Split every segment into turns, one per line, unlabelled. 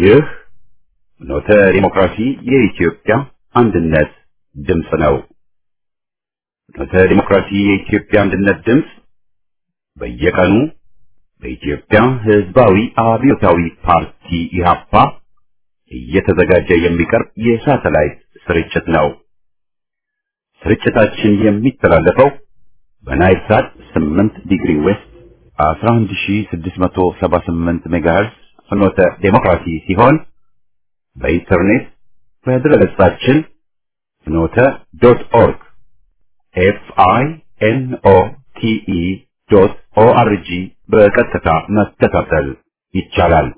ይህ ኖተ ዲሞክራሲ የኢትዮጵያ አንድነት ድምፅ ነው። ኖተ ዲሞክራሲ የኢትዮጵያ አንድነት ድምፅ በየቀኑ በኢትዮጵያ ሕዝባዊ አብዮታዊ ፓርቲ ኢህአፓ እየተዘጋጀ የሚቀርብ የሳተላይት ስርጭት ነው። ስርጭታችን የሚተላለፈው በናይል ሳት 8 ዲግሪ ዌስት 11678 ሜጋሄርዝ ፍኖተ ዴሞክራሲ ሲሆን በኢንተርኔት በድረገጻችን ፍኖተ ዶት ኦርግ ኤፍ አይ ኤን ኦ ቲ ኢ ዶት ኦ አር ጂ በቀጥታ መከታተል ይቻላል።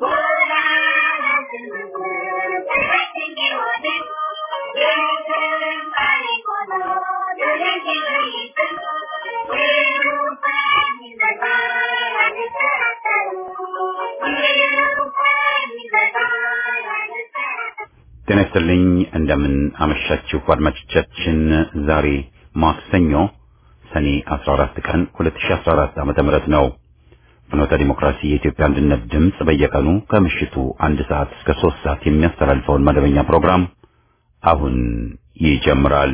ጤና ይስጥልኝ። እንደምን አመሻችሁ አድማጮቻችን። ዛሬ ማክሰኞ ሰኔ 14 ቀን 2014 ዓመተ ምህረት ነው። ፍኖተ ዲሞክራሲ የኢትዮጵያ አንድነት ድምፅ በየቀኑ ከምሽቱ አንድ ሰዓት እስከ ሶስት ሰዓት የሚያስተላልፈውን መደበኛ ፕሮግራም አሁን ይጀምራል።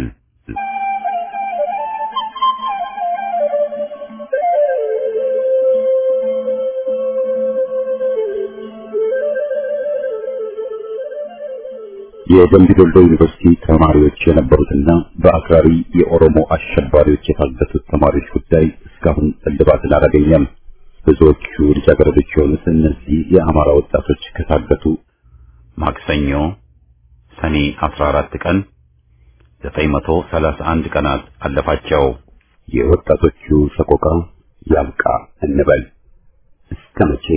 የደምቢ ዶሎ ዩኒቨርሲቲ ተማሪዎች የነበሩትና በአክራሪ የኦሮሞ አሸባሪዎች የታገቱት ተማሪዎች ጉዳይ እስካሁን እልባትን አላገኘም። ብዙዎቹ ልጃገረዶች የሆኑት እነዚህ የአማራ ወጣቶች ከታገቱ ማክሰኞ ሰኔ 14 ቀን 931 ቀናት አለፋቸው። የወጣቶቹ ሰቆቃ ያብቃ እንበል እስከ መቼ?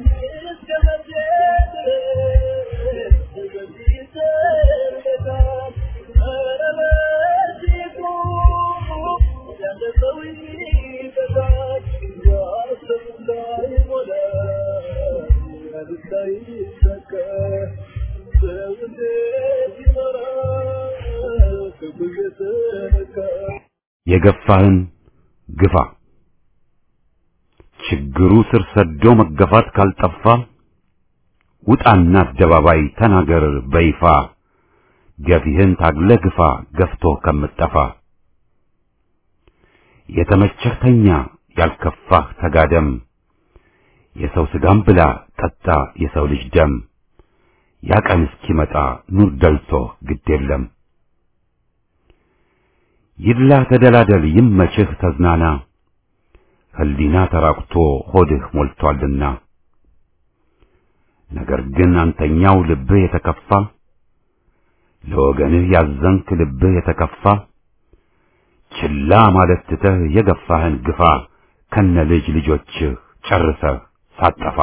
የገፋህን ግፋ ችግሩ ስር ሰዶ መገፋት ካልጠፋ ውጣና አደባባይ ተናገር በይፋ ገፊህን ታግለ ግፋ ገፍቶ ከምጠፋ የተመቸህ ተኛ ያልከፋህ ተጋደም የሰው ስጋም ብላ ጠጣ የሰው ልጅ ደም ያ ቀን እስኪመጣ ኑር ደልቶ ግድ የለም ይድላ ተደላደል ይመችህ ተዝናና ህሊና ተራቁቶ ሆድህ ሞልቷልና ነገር ግን አንተኛው ልብህ የተከፋ ለወገንህ ያዘንክ ልብህ የተከፋ ችላ ማለት ትተህ የገፋህን ግፋ ከነ ልጅ ልጆችህ ጨርሰህ ሳጠፋ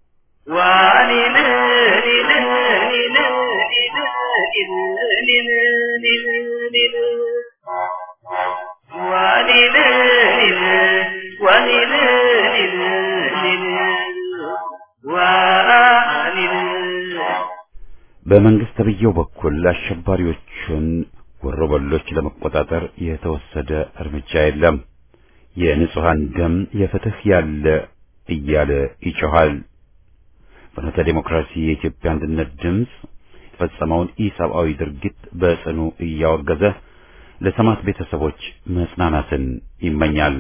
በመንግስት ተብዬው በኩል አሸባሪዎቹን ወሮበሎች ለመቆጣጠር የተወሰደ እርምጃ የለም። የንጹሃን ደም የፍትህ ያለ እያለ ይጮሃል። ፍኖተ ዴሞክራሲ የኢትዮጵያ አንድነት ድምፅ የፈጸመውን ኢሰብአዊ ድርጊት በጽኑ እያወገዘ ለሰማዕት ቤተሰቦች መጽናናትን ይመኛል።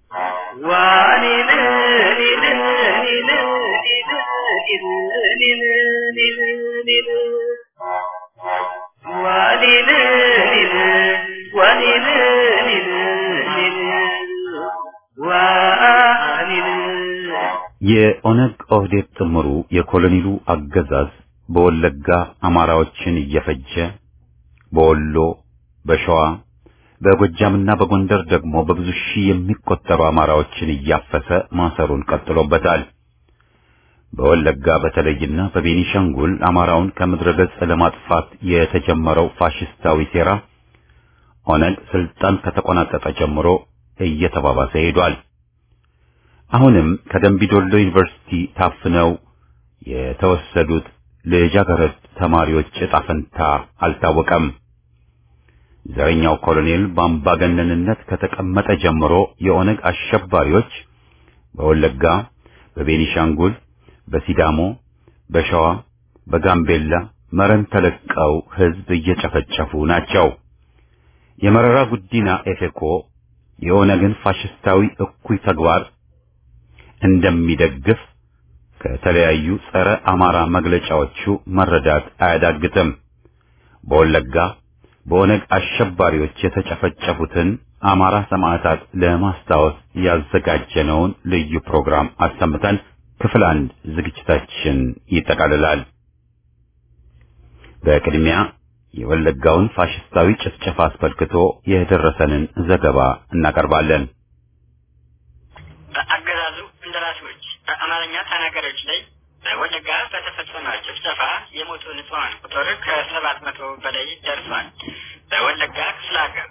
የኦነግ ኦህዴድ ጥምሩ የኮሎኔሉ አገዛዝ በወለጋ አማራዎችን እየፈጀ በወሎ፣ በሸዋ፣ በጎጃምና በጎንደር ደግሞ በብዙ ሺህ የሚቆጠሩ አማራዎችን እያፈሰ ማሰሩን ቀጥሎበታል። በወለጋ በተለይና በቤኒሻንጉል አማራውን ከምድረ ገጽ ለማጥፋት የተጀመረው ፋሽስታዊ ሴራ ኦነግ ስልጣን ከተቆናጠጠ ጀምሮ እየተባባሰ ሄዷል። አሁንም ከደምቢዶሎ ዩኒቨርሲቲ ታፍነው የተወሰዱት ልጃገረድ ተማሪዎች ዕጣ ፈንታ አልታወቀም። ዘረኛው ኮሎኔል በአምባገነንነት ከተቀመጠ ጀምሮ የኦነግ አሸባሪዎች በወለጋ፣ በቤኒሻንጉል፣ በሲዳሞ፣ በሸዋ፣ በጋምቤላ መረን ተለቀው ህዝብ እየጨፈጨፉ ናቸው። የመረራ ጉዲና ኤፌኮ የኦነግን ፋሽስታዊ እኩይ ተግባር እንደሚደግፍ ከተለያዩ ጸረ አማራ መግለጫዎቹ መረዳት አያዳግትም። በወለጋ በኦነግ አሸባሪዎች የተጨፈጨፉትን አማራ ሰማዕታት ለማስታወስ ያዘጋጀነውን ልዩ ፕሮግራም አሰምተን ክፍል አንድ ዝግጅታችን ይጠቃልላል። በቅድሚያ የወለጋውን ፋሽስታዊ ጭፍጨፋ አስመልክቶ የደረሰንን ዘገባ እናቀርባለን።
በአገዛዙ እንደራሴዎች በአማርኛ ተናጋሪዎች ላይ በወለጋ በተፈጸመ ጭፍጨፋ የሞቱ ንጹሐን ቁጥር ከሰባት መቶ በላይ ደርሷል። በወለጋ ክፍለ ሀገር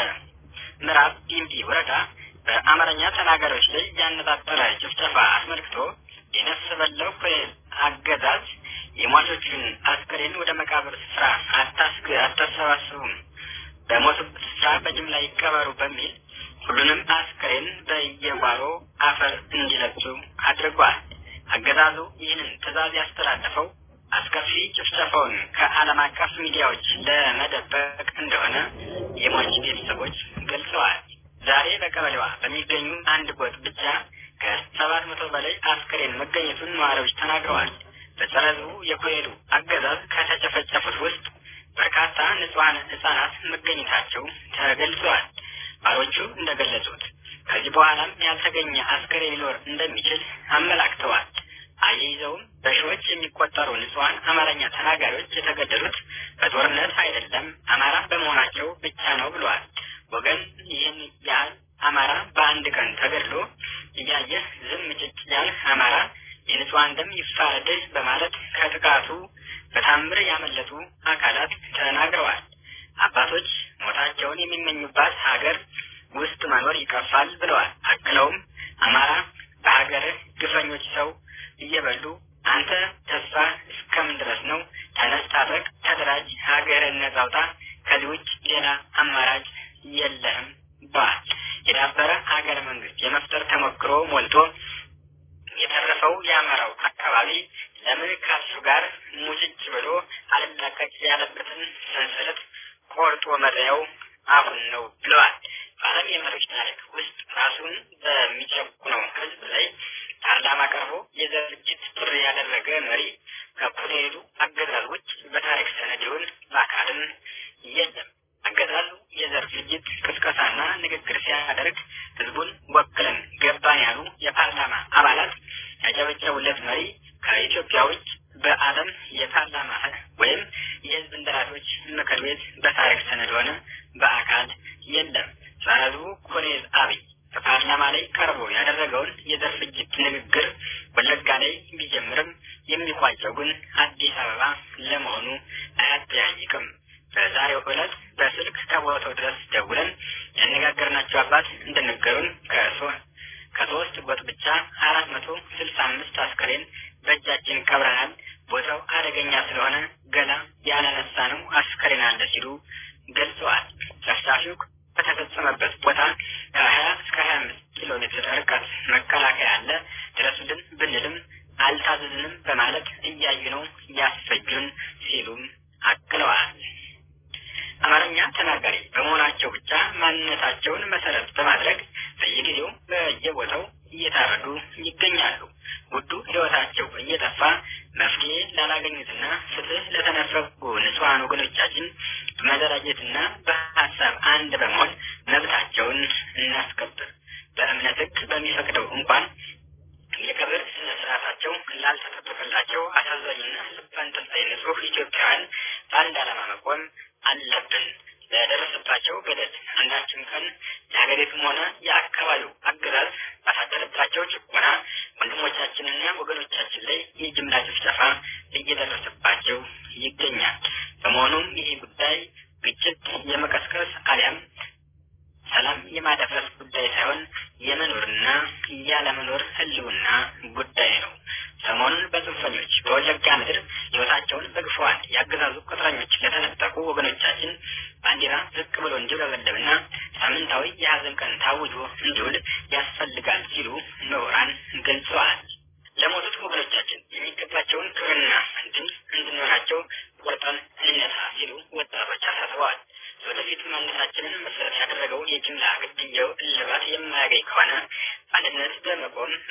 በምዕራብ ጊምቢ ወረዳ በአማርኛ ተናጋሪዎች ላይ ያነጣጠረ ጭፍጨፋ አስመልክቶ የነፍስ በላው ኮሎኔል አገዛዝ የሟቾቹን አስክሬን ወደ መቃብር ስፍራ አታስግ አታሰባስቡም፣ በሞቱበት ስፍራ በጅምላ ይቀበሩ በሚል ሁሉንም አስክሬን በየጓሮ አፈር እንዲለብሱ አድርጓል። አገዛዙ ይህንን ትዕዛዝ ያስተላለፈው አስከፊ ጭፍጨፋውን ከዓለም አቀፍ ሚዲያዎች ለመደበቅ እንደሆነ የሟች ቤተሰቦች ገልጸዋል። ዛሬ በቀበሌዋ በሚገኙ አንድ ጎጥ ብቻ ከሰባት መቶ በላይ አስክሬን መገኘቱን ነዋሪዎች ተናግረዋል። በጸረ ሕዝቡ የኮሄዱ አገዛዝ ከተጨፈጨፉት ውስጥ በርካታ ንጹሐን ሕጻናት መገኘታቸው ተገልጸዋል። ባሮቹ እንደገለጹት ከዚህ በኋላም ያልተገኘ አስክሬን ሊኖር እንደሚችል አመላክተዋል። አያይዘውም በሺዎች የሚቆጠሩ ንጹሐን አማርኛ ተናጋሪዎች የተገደሉት በጦርነት አይደለም አማራ በመሆናቸው ብቻ ነው ብለዋል። ወገን ይህን ያህል አማራ በአንድ ቀን ተገድሎ እያየህ ዝም ጭጭ ያልህ አማራ የንጹሐን ደም ይፋረድህ በማለት ከጥቃቱ በታምር ያመለጡ አካላት ተናግረዋል። አባቶች ሞታቸውን የሚመኙባት ሀገር ውስጥ መኖር ይቀፋል ብለዋል። አክለውም አማራ በሀገርህ ግፈኞች ሰው እየበሉ አንተ ተስፋ እስከምን ድረስ ነው? ተነስ፣ ታጠቅ፣ ተደራጅ፣ ሀገርን ነጻ አውጣ። ከዚህ ውጭ ሌላ አማራጭ የለህም ብለዋል። የዳበረ ሀገረ መንግስት የመፍጠር ተሞክሮ ሞልቶ የተረፈው የአማራው አካባቢ ለምን ከሱ ጋር ሙጭጭ ብሎ አልላቀቅ ያለበትን ሰንሰለት ቆርጦ መጠያው አሁን ነው ብለዋል። በዓለም የመሪዎች ታሪክ ውስጥ ራሱን በሚጨቁነው ህዝብ ላይ ፓርላማ ቀርቦ የዘር ፍጅት ጥሪ ያደረገ መሪ ከኮሎኔሉ አገዛዝ ውጭ በታሪክ ሰነድ ይሁን በአካልም የለም። አገዛዙ የዘር ፍጅት ቅስቀሳና ንግግር ሲያደርግ ህዝቡን ወክለን ገባን ያሉ የፓርላማ አባላት ያጨበጨቡለት መሪ ከኢትዮጵያ ውጭ በዓለም የፓርላማ ወይም የህዝብ እንደራሴዎች ምክር ቤት በታሪክ ሰነድ ሆነ በአካል የለም። ጸረ ህዝቡ ኮሎኔል አብይ በፓርላማ ላይ ቀርቦ ያደረገውን የዘር ፍጅት ንግግር ወለጋ ላይ ቢጀምርም የሚቋጨው ግን አዲስ አበባ ለመሆኑ አያጠያይቅም። በዛሬው ዕለት በስልክ ከቦታው ድረስ ደውለን ያነጋገርናቸው አባት እንደነገሩን ከሶስት ጎጥ ብቻ አራት መቶ ስልሳ አምስት አስከሬን በእጃችን ቀብረናል። ቦታው አደገኛ ስለሆነ ገላ ያላነሳ ነው አስከሬን አለ ሲሉ ገልጸዋል። ጨፍጫፊው በተፈጸመበት ቦታ ከሀያ እስከ ሀያ አምስት ኪሎ ሜትር ርቀት መከላከያ አለ፣ ድረሱልን ብንልም አልታዘዝንም በማለት እያዩ ነው ያስፈጁን ሲሉም አክለዋል። አማርኛ ተናጋሪ በመሆናቸው ብቻ ማንነታቸውን መሰረት በማድረግ በየጊዜው በየቦታው እየታረዱ ይገኛሉ። ውዱ ሕይወታቸው እየጠፋ መፍትሄ ላላገኙትና ፍትህ ለተነፈጉ ንጹሐን ወገኖቻችን በመደራጀትና በሀሳብ አንድ በመሆን መብታቸውን እናስከብር። በእምነት ሕግ በሚፈቅደው እንኳን የቀብር ስነ ስርዓታቸው ላልተጠበቀላቸው አሳዛኝና ልብ አንጠልጣይ ንጹህ ኢትዮጵያውያን በአንድ ዓላማ መቆም አለብን። ለደረሰባቸው በደል አንዳችም ቀን የሀገሪቱም ሆነ የአካባቢው አገዛዝ ባሳደረባቸው ጭቆና ወንድሞቻችንና ወገኖቻችን ላይ የጅምላ ጭፍጨፋ እየደረሰባቸው ይገኛል። በመሆኑም ይህ ጉዳይ ግጭት የመቀስቀስ አሊያም ሰላም የማደፍረስ ጉዳይ ሳይሆን የመኖርና ያለመኖር ህልውና ጉዳይ ነው። ሰሞኑን በጽንፈኞች በወለጋ ምድር ህይወታቸውን በግፈዋል ያገዛዙ ቅጥረኞች ለተነጠቁ ወገኖቻችን ባንዲራ ዝቅ ብሎ እንዲውለበለብና ሳምንታዊ የሀዘን ቀን ታውጆ እንዲውል ያስፈልጋል ሲሉ ምሁራን ገልጸዋል። ለሞቱት ወገኖቻችን የሚገባቸውን ክብርና ድል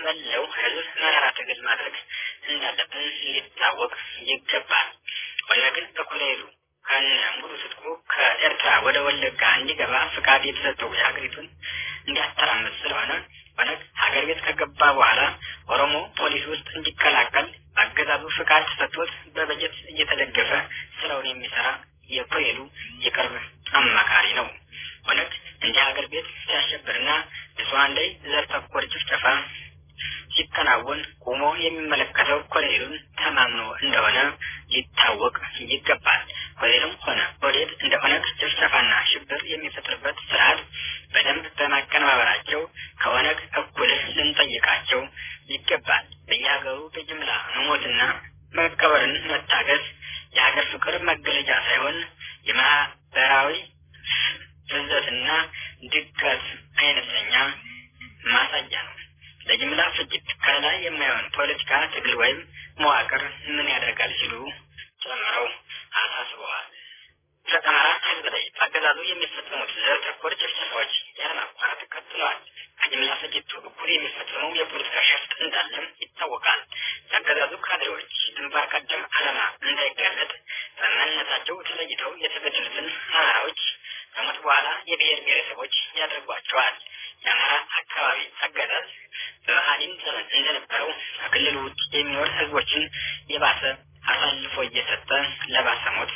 መለው ህዝብ መራራ ትግል ማድረግ እንዳለብን ሊታወቅ ይገባል። ኦነግን በኮሎኔሉ ከነ ሙሉ ትጥቁ ከኤርትራ ወደ ወለጋ እንዲገባ ፍቃድ የተሰጠው የሀገሪቱን እንዲያተራምስ ስለሆነ ኦነግ ሀገር ቤት ከገባ በኋላ ኦሮሞ ፖሊስ ውስጥ እንዲቀላቀል አገዛዙ ፍቃድ ተሰጥቶት በበጀት እየተደገፈ ስራውን የሚሰራ የኮሎኔሉ የቅርብ አማካሪ ነው። ኦነግ እንዲህ ሀገር ቤት ሲያሸብርና ንጹሐን ላይ ዘር ተኮር ጭፍጨፋ ሲከናወን ቆሞ የሚመለከተው ኮሎኔሉን ተማምኖ እንደሆነ ሊታወቅ ይገባል። ኮሎኔሉም ሆነ ኦህዴድ እንደ ኦነግ ጭፍጨፋና ሽብር የሚፈጥርበት ስርዓት በደንብ በማቀነባበራቸው ከኦነግ እኩል ልንጠይቃቸው ይገባል። በየሀገሩ በጅምላ መሞትና መቀበርን መታገስ የሀገር ፍቅር መገለጫ ሳይሆን የማህበራዊ ፍዘትና ድቀት አይነተኛ ማሳያ ነው። ለጅምላ ፍጅት ከላይ የማይሆን ፖለቲካ ትግል ወይም መዋቅር ምን ያደርጋል ሲሉ ጨምረው አሳስበዋል። በአማራ ሕዝብ ላይ በአገዛዙ የሚፈጸሙት ዘር ተኮር ጭፍጨፋዎች ያለማቋረጥ ቀጥለዋል። ከጅምላ ፍጅቱ እኩል የሚፈጸመው የፖለቲካ ሸፍጥ እንዳለም ይታወቃል። የአገዛዙ ካድሬዎች ግንባር ቀደም ዓላማ እንዳይጋለጥ በማንነታቸው ተለይተው የተገደሉትን አማራዎች ከሞት በኋላ የብሔር ብሔረሰቦች ያደርጓቸዋል። የአማራ አካባቢ አገዛዝ በመሀሊም ዘመን እንደነበረው ከክልሉ ውጭ የሚኖር ህዝቦችን የባሰ አሳልፎ እየሰጠ ለባሰ ሞት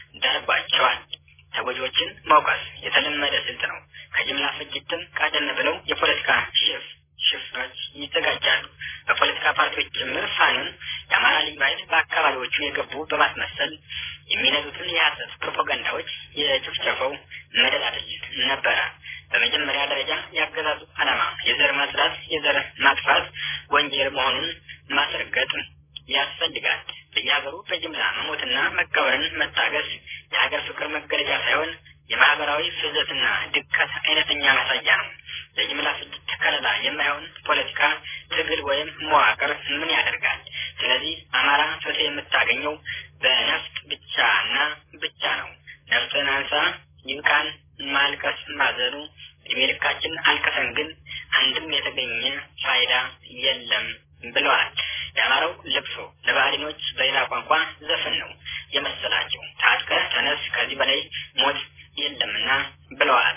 ዳርጓቸዋል። ተጎጂዎችን መውቀስ የተለመደ ስልት ነው። ከጅምላ ፍጅትም ቀደም ብለው የፖለቲካ ሽፍ ሽፍቶች ይዘጋጃሉ። በፖለቲካ ፓርቲዎች ጭምር ፋኖን የአማራ ልዩ ኃይል በአካባቢዎቹ የገቡ በማስመሰል የሚነዙትን የሐሰት ፕሮፓጋንዳዎች የጭፍጨፈው መደላደል ነበረ። በመጀመሪያ ደረጃ ያገዛዙ ዓላማ የዘር ማጽዳት፣ የዘር ማጥፋት ወንጀል መሆኑን ማስረገጥ ያስፈልጋል። በየሀገሩ በጅምላ መሞትና መቀበርን መታገስ የሀገር ፍቅር መገለጫ ሳይሆን የማህበራዊ ፍዘትና ድቀት አይነተኛ ማሳያ ነው። ለጅምላ ፍጅት ከለላ የማይሆን ፖለቲካ ትግል ወይም መዋቅር ምን ያደርጋል? ስለዚህ አማራ ፍትህ የምታገኘው በነፍጥ ብቻና ብቻ ነው። ነፍጥን አንሳ፣ ይብቃን ማልቀስ ማዘኑ ዕድሜ ልካችን አልቀሰን ግን አንድም የተገኘ ፋይዳ የለም ብለዋል። የአማራው ልቅሶ ለባህሊኖች በሌላ ቋንቋ ዘፈን ነው የመሰላቸው። ታጥቀህ ተነስ፣ ከዚህ በላይ ሞት የለምና ብለዋል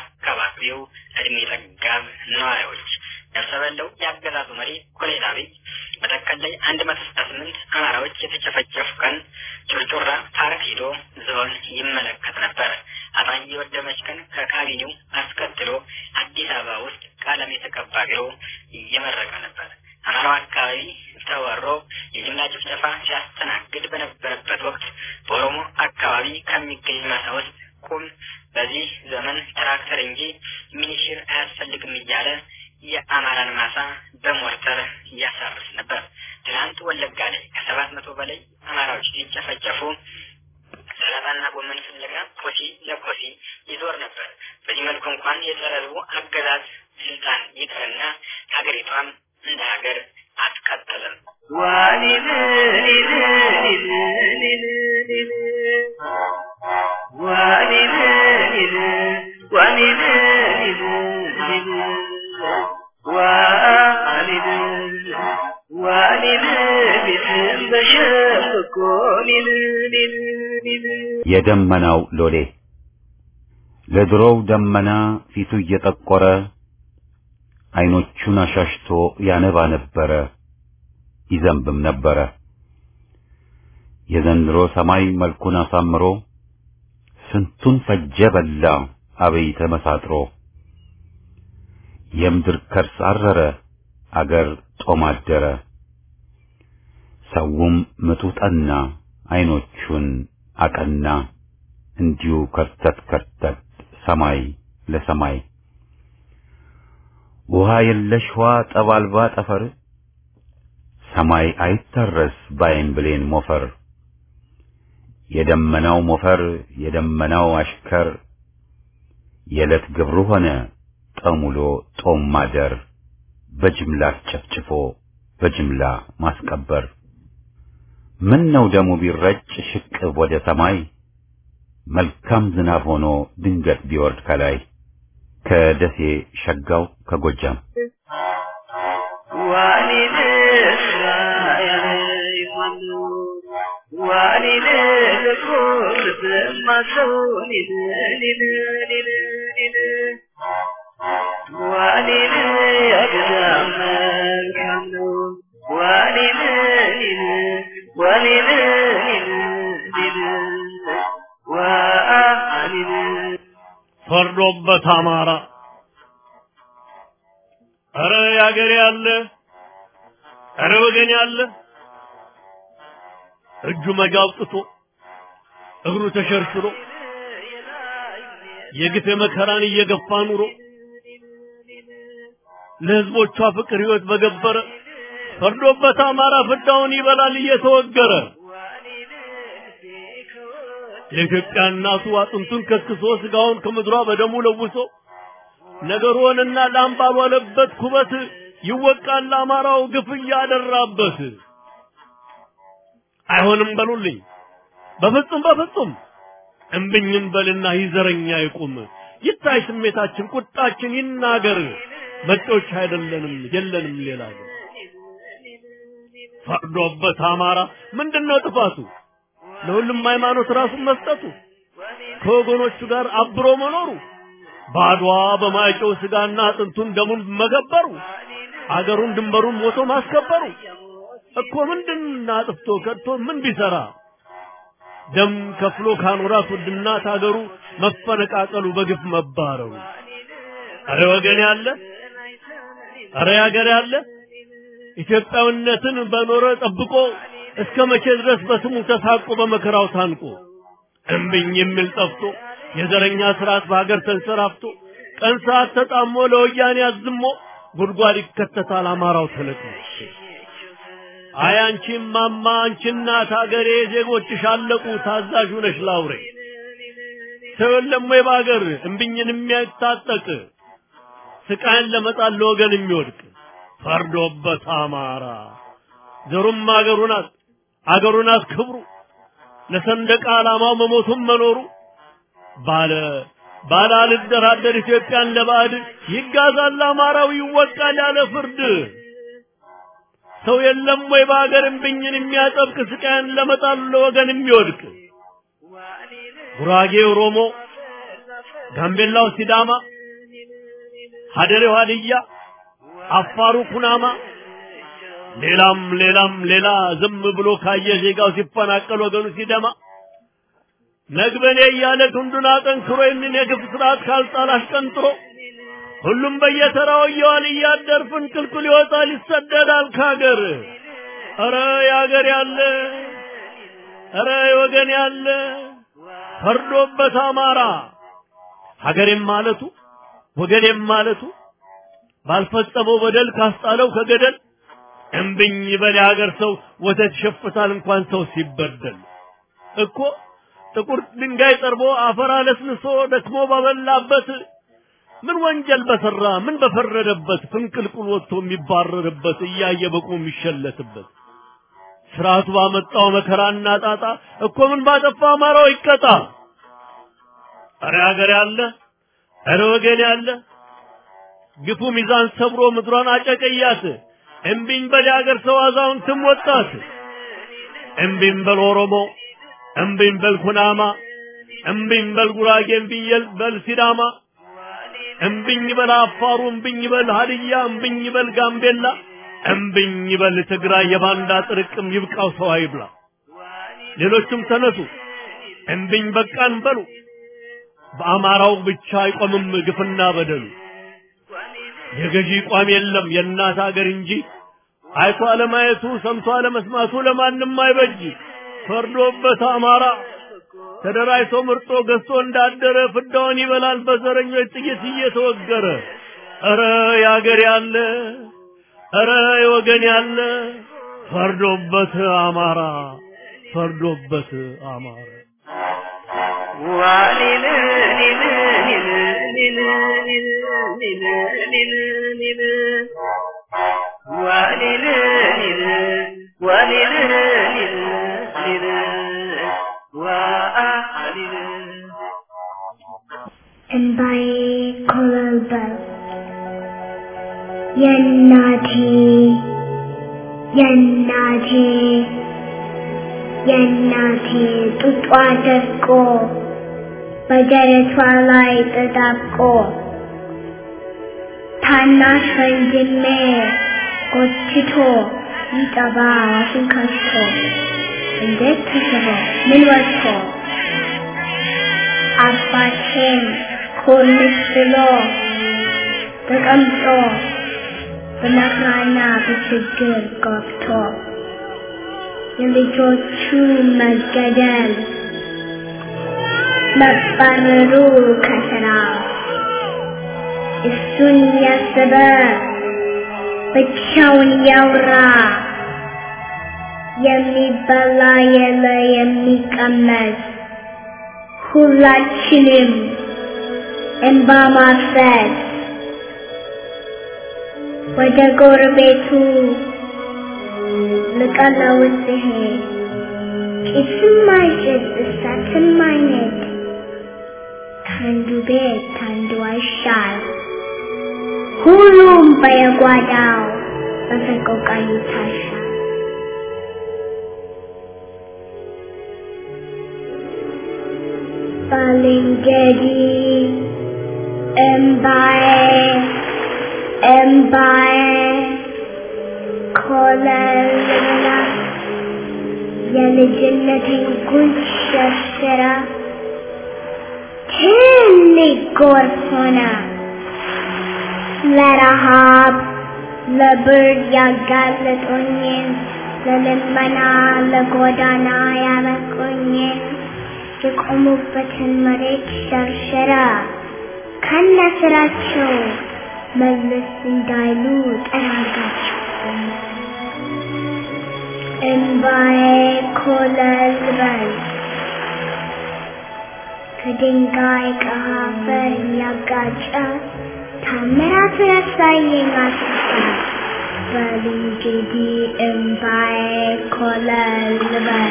የአካባቢው እድሜ ጠጋብ ነዋሪዎች። ነፍሰ በለው የአገዛዙ መሪ ኮሎኔል አብይ መተከል ላይ አንድ መቶ ስልሳ ስምንት አማራዎች የተጨፈጨፉ ቀን ጩርጩራ ፓርክ ሂዶ ዞን ይመለከት ነበር። አጣዬ የወደመች ቀን ከካቢኔው አስከትሎ አዲስ አበባ ውስጥ ቀለም የተቀባ ቢሮ እየመረቀ ነበር። አማራው አካባቢ ተወሮ የጅምላ ጭፍጨፋ ሲያስተናግድ በነበረበት ወቅት በኦሮሞ አካባቢ ከሚገኝ ማሳ ውስጥ ቁም፣ በዚህ ዘመን ትራክተር እንጂ ሚኒሽር አያስፈልግም እያለ የአማራን ማሳ በሞርተር እያሳርስ ነበር። ትናንት ወለጋ ላይ ከሰባት መቶ በላይ አማራዎች ሲጨፈጨፉ ሰላጣና ጎመን ፍለጋ ኮሲ ለኮሲ ይዞር ነበር። በዚህ መልኩ እንኳን የጸረ ሕዝቡ አገዛዝ ስልጣን ይቅርና ሀገሪቷም እንደ ሀገር አትቀጥልም።
የደመናው ሎሌ ለድሮው ደመና ፊቱ እየጠቆረ አይኖቹን አሻሽቶ ያነባ ነበረ፣ ይዘንብም ነበረ። የዘንድሮ ሰማይ መልኩን አሳምሮ ስንቱን ፈጀ በላ አብይ ተመሳጥሮ። የምድር ከርስ አረረ አገር ጦም አደረ። ሰውም ምጡ ጠና አይኖቹን አቀና እንዲሁ ከርተት ከርተት ሰማይ ለሰማይ ውሃ የለሽ ውሃ ጠብ አልባ ጠፈር ሰማይ አይታረስ ባይን ብሌን ሞፈር የደመናው ሞፈር የደመናው አሽከር የዕለት ግብሩ ሆነ ጠሙሎ ጦም ማደር በጅምላ ጨፍጭፎ በጅምላ ማስቀበር ምን ነው ደሙ ቢረጭ ሽቅብ ወደ ሰማይ መልካም ዝናብ ሆኖ ድንገት ቢወርድ ከላይ ከደሴ ሸጋው ከጎጃም
ዋሊን እስራኤል ይማሉ ዋሊን ልቁር በማሰው ሊል ሊል ሊል ሊል ዋሊን ያገዛም መልካም ነው ዋሊን ሊል ዋሊን ሊል ሊል ዋሊን
ፈርዶበት አማራ አረ ያገሬ ያለ አረ ወገን ያለ እጁ መጋ አውጥቶ እግሩ ተሸርሽሮ የግፍ መከራን እየገፋ ኑሮ ለህዝቦቿ ፍቅር ህይወት በገበረ ፈርዶበት አማራ ፍዳውን ይበላል እየተወገረ የኢትዮጵያ እናቱ አጥንቱን ከስክሶ ስጋውን ከምድሯ በደሙ ለውሶ ነገሩንና ላም ባልዋለበት ኩበት ይወቃል አማራው ግፍ እያደራበት። አይሆንም በሉልኝ በፍጹም በፍጹም እምብኝም በልና ይዘረኛ ይቁም ይታይ ስሜታችን ቁጣችን ይናገር መጤዎች አይደለንም የለንም ሌላ ግን ፈርዶበት አማራ ምንድነው ጥፋቱ ለሁሉም ሃይማኖት ራሱን መስጠቱ ከወገኖቹ ጋር አብሮ መኖሩ ባድዋ በማይጨው ስጋና አጥንቱን ደሙን መገበሩ አገሩን ድንበሩን ሞቶ ማስከበሩ እኮ ምንድን አጥፍቶ ከድቶ ምን ቢሰራ ደም ከፍሎ ካኖራት ውድናት አገሩ መፈነቃቀሉ በግፍ መባረሩ አረ ወገን ያለ አረ ያገር ያለ ኢትዮጵያዊነትን በኖረ ጠብቆ እስከ መቼ ድረስ በስሙ ተሳቆ በመከራው ታንቆ እምብኝ የሚል ጠፍቶ የዘረኛ ስርዓት በሀገር ተንሰራፍቶ ቀን ሰዓት ተጣሞ ለወያኔ አዝሞ ጉድጓድ ይከተታል አማራው ተለቅሞ አይ አንቺ ማማ አንቺ እናት ሀገሬ ዜጎችሽ አለቁ ታዛዥ ነሽ ላውሬ ሰው የለም ወይ በሀገር እምብኝን የሚያታጠቅ ስቃይን ለመጣል ለወገን የሚወድቅ ፈርዶበት አማራ ዘሩም አገሩ ናት አገሩ ናት ክብሩ ለሰንደቅ ዓላማው መሞቱም መኖሩ ባለ ባለ አልደራደር ኢትዮጵያን ለባዕድ ይጋዛል አማራው ይወቃል ያለ ፍርድ ሰው የለም ወይ በሀገር እምብኝን የሚያጠብቅ ስቃይን ለመጣል ለወገን የሚወድቅ ጉራጌ ኦሮሞ፣ ጋምቤላው ሲዳማ፣ ሀደሬው ሀድያ፣ አፋሩ ኩናማ ሌላም ሌላም ሌላ ዝም ብሎ ካየ ዜጋው ሲፈናቀል ወገኑ ሲደማ ነግበኔ እያለ ክንዱን አጠንክሮ ይህንን የግፍ ስርዓት ካልጣል አሽቀንጥሮ ሁሉም በየተራው እየዋል እያደር ፍንቅልቅል ይወጣል ይሰደዳል ካገር። ኧረ ያገር ያለ ኧረ ወገን ያለ ፈርዶበት አማራ ሀገሬም ማለቱ ወገኔም ማለቱ ባልፈጸመው በደል ካስጣለው ከገደል እምብኝ በል የሀገር ሰው ወተት ይሸፍታል እንኳን ሰው ሲበደል እኮ ጥቁር ድንጋይ ጠርቦ አፈር አለስልሶ ደክሞ ባበላበት ምን ወንጀል በሰራ ምን በፈረደበት ፍንቅልቁል ወጥቶ የሚባረርበት እያየ በቁሙ የሚሸለትበት ስርዓቱ ባመጣው መከራና ጣጣ እኮ ምን ባጠፋ አማራው ይቀጣ። አረ ሀገር ያለ አረ ወገን ያለ ግፉ ሚዛን ሰብሮ ምድሯን አጨቀያት። እምቢኝ በል የሀገር ሰው አዛውንትም ወጣት። እምቢኝ በል ኦሮሞ፣ እምቢኝ በል ኩናማ፣ እምቢኝ በል ጉራጌ፣ እምቢኝ በል ሲዳማ፣ እምቢኝ በል አፋሩ፣ እምቢኝ በል ሀድያ፣ እምቢኝ በል ጋምቤላ፣ እምቢኝ በል ትግራይ። የባንዳ ጥርቅም ይብቃው ሰው አይብላ። ሌሎችም ተነሱ እምቢኝ በቃን በሉ። በአማራው ብቻ አይቆምም ግፍና በደሉ። የገዢ ቋም የለም የእናት ሀገር እንጂ አይቶ አለማየቱ ሰምቶ አለመስማቱ ለማንም አይበጅ። ፈርዶበት አማራ ተደራጅቶ ምርጦ ገዝቶ እንዳደረ ፍዳውን ይበላል በዘረኞች ጥይት እየተወገረ። ኧረ ያገር ያለ ኧረ የወገን ያለ ፈርዶበት አማራ ፈርዶበት አማራ
ዋሊል ሊል ሊል ሊል ሊል ሊል ሊል ዋሊል ሊል ዋሊል ሊል ሊል ዋሊል
እንባዬ ኮበለበለ የእናቴ እናቴ የእናቴ ጡጧ ደርቆ በደረቷ ላይ ተጣብቆ ታናሽ ወንድሜ ጎትቶ ይጠባ አፉን ከፍቶ እንዴት ተስቦ ምን ወጥቶ አባቴን ኮርንስ ብሎ ተቀምጦ በመከራና በችግር ገብቶ የልጆቹ መገደል መባረሩ ከስራ እሱን ያሰበ ብቻውን ያውራ የሚበላ የለ የሚቀመስ ሁላችንም እንባ ማፍሰስ ወደ ጎረቤቱ ልቀለው ሲሄድ ጭስም አይጭስ እሳትም አይነድ ከአንዱ ቤት ከአንዱ አይሻል ሁሉም በየጓዳው በሰቆቃ ይታሻል። ባልንጀሪ እምባዬ እምባዬ ኮለላ የልጅነቴን ጉንጭ ሸርሽራ ትልቅ ጎርፍ ሆነ ለረሃብ ለብርድ ያጋለጡኝን ለልመና ለጎዳና ያበቁኝን የቆሙበትን መሬት ሸርሸራ ከነ ስራቸው መለስ እንዳይሉ ጠራጋቸው። እምባዬ ኮለል በል ከድንጋይ ከአፈር እያጋጨ ታምራቱን ያሳየኝ አስታ በል እንግዲህ እምባዬ ኮለል በል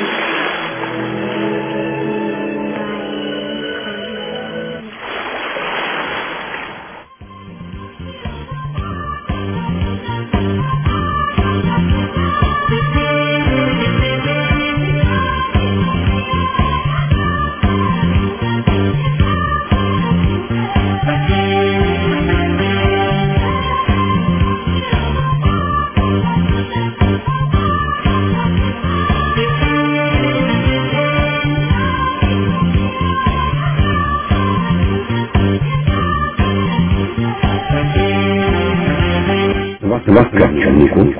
እባካችሁ ንቁ።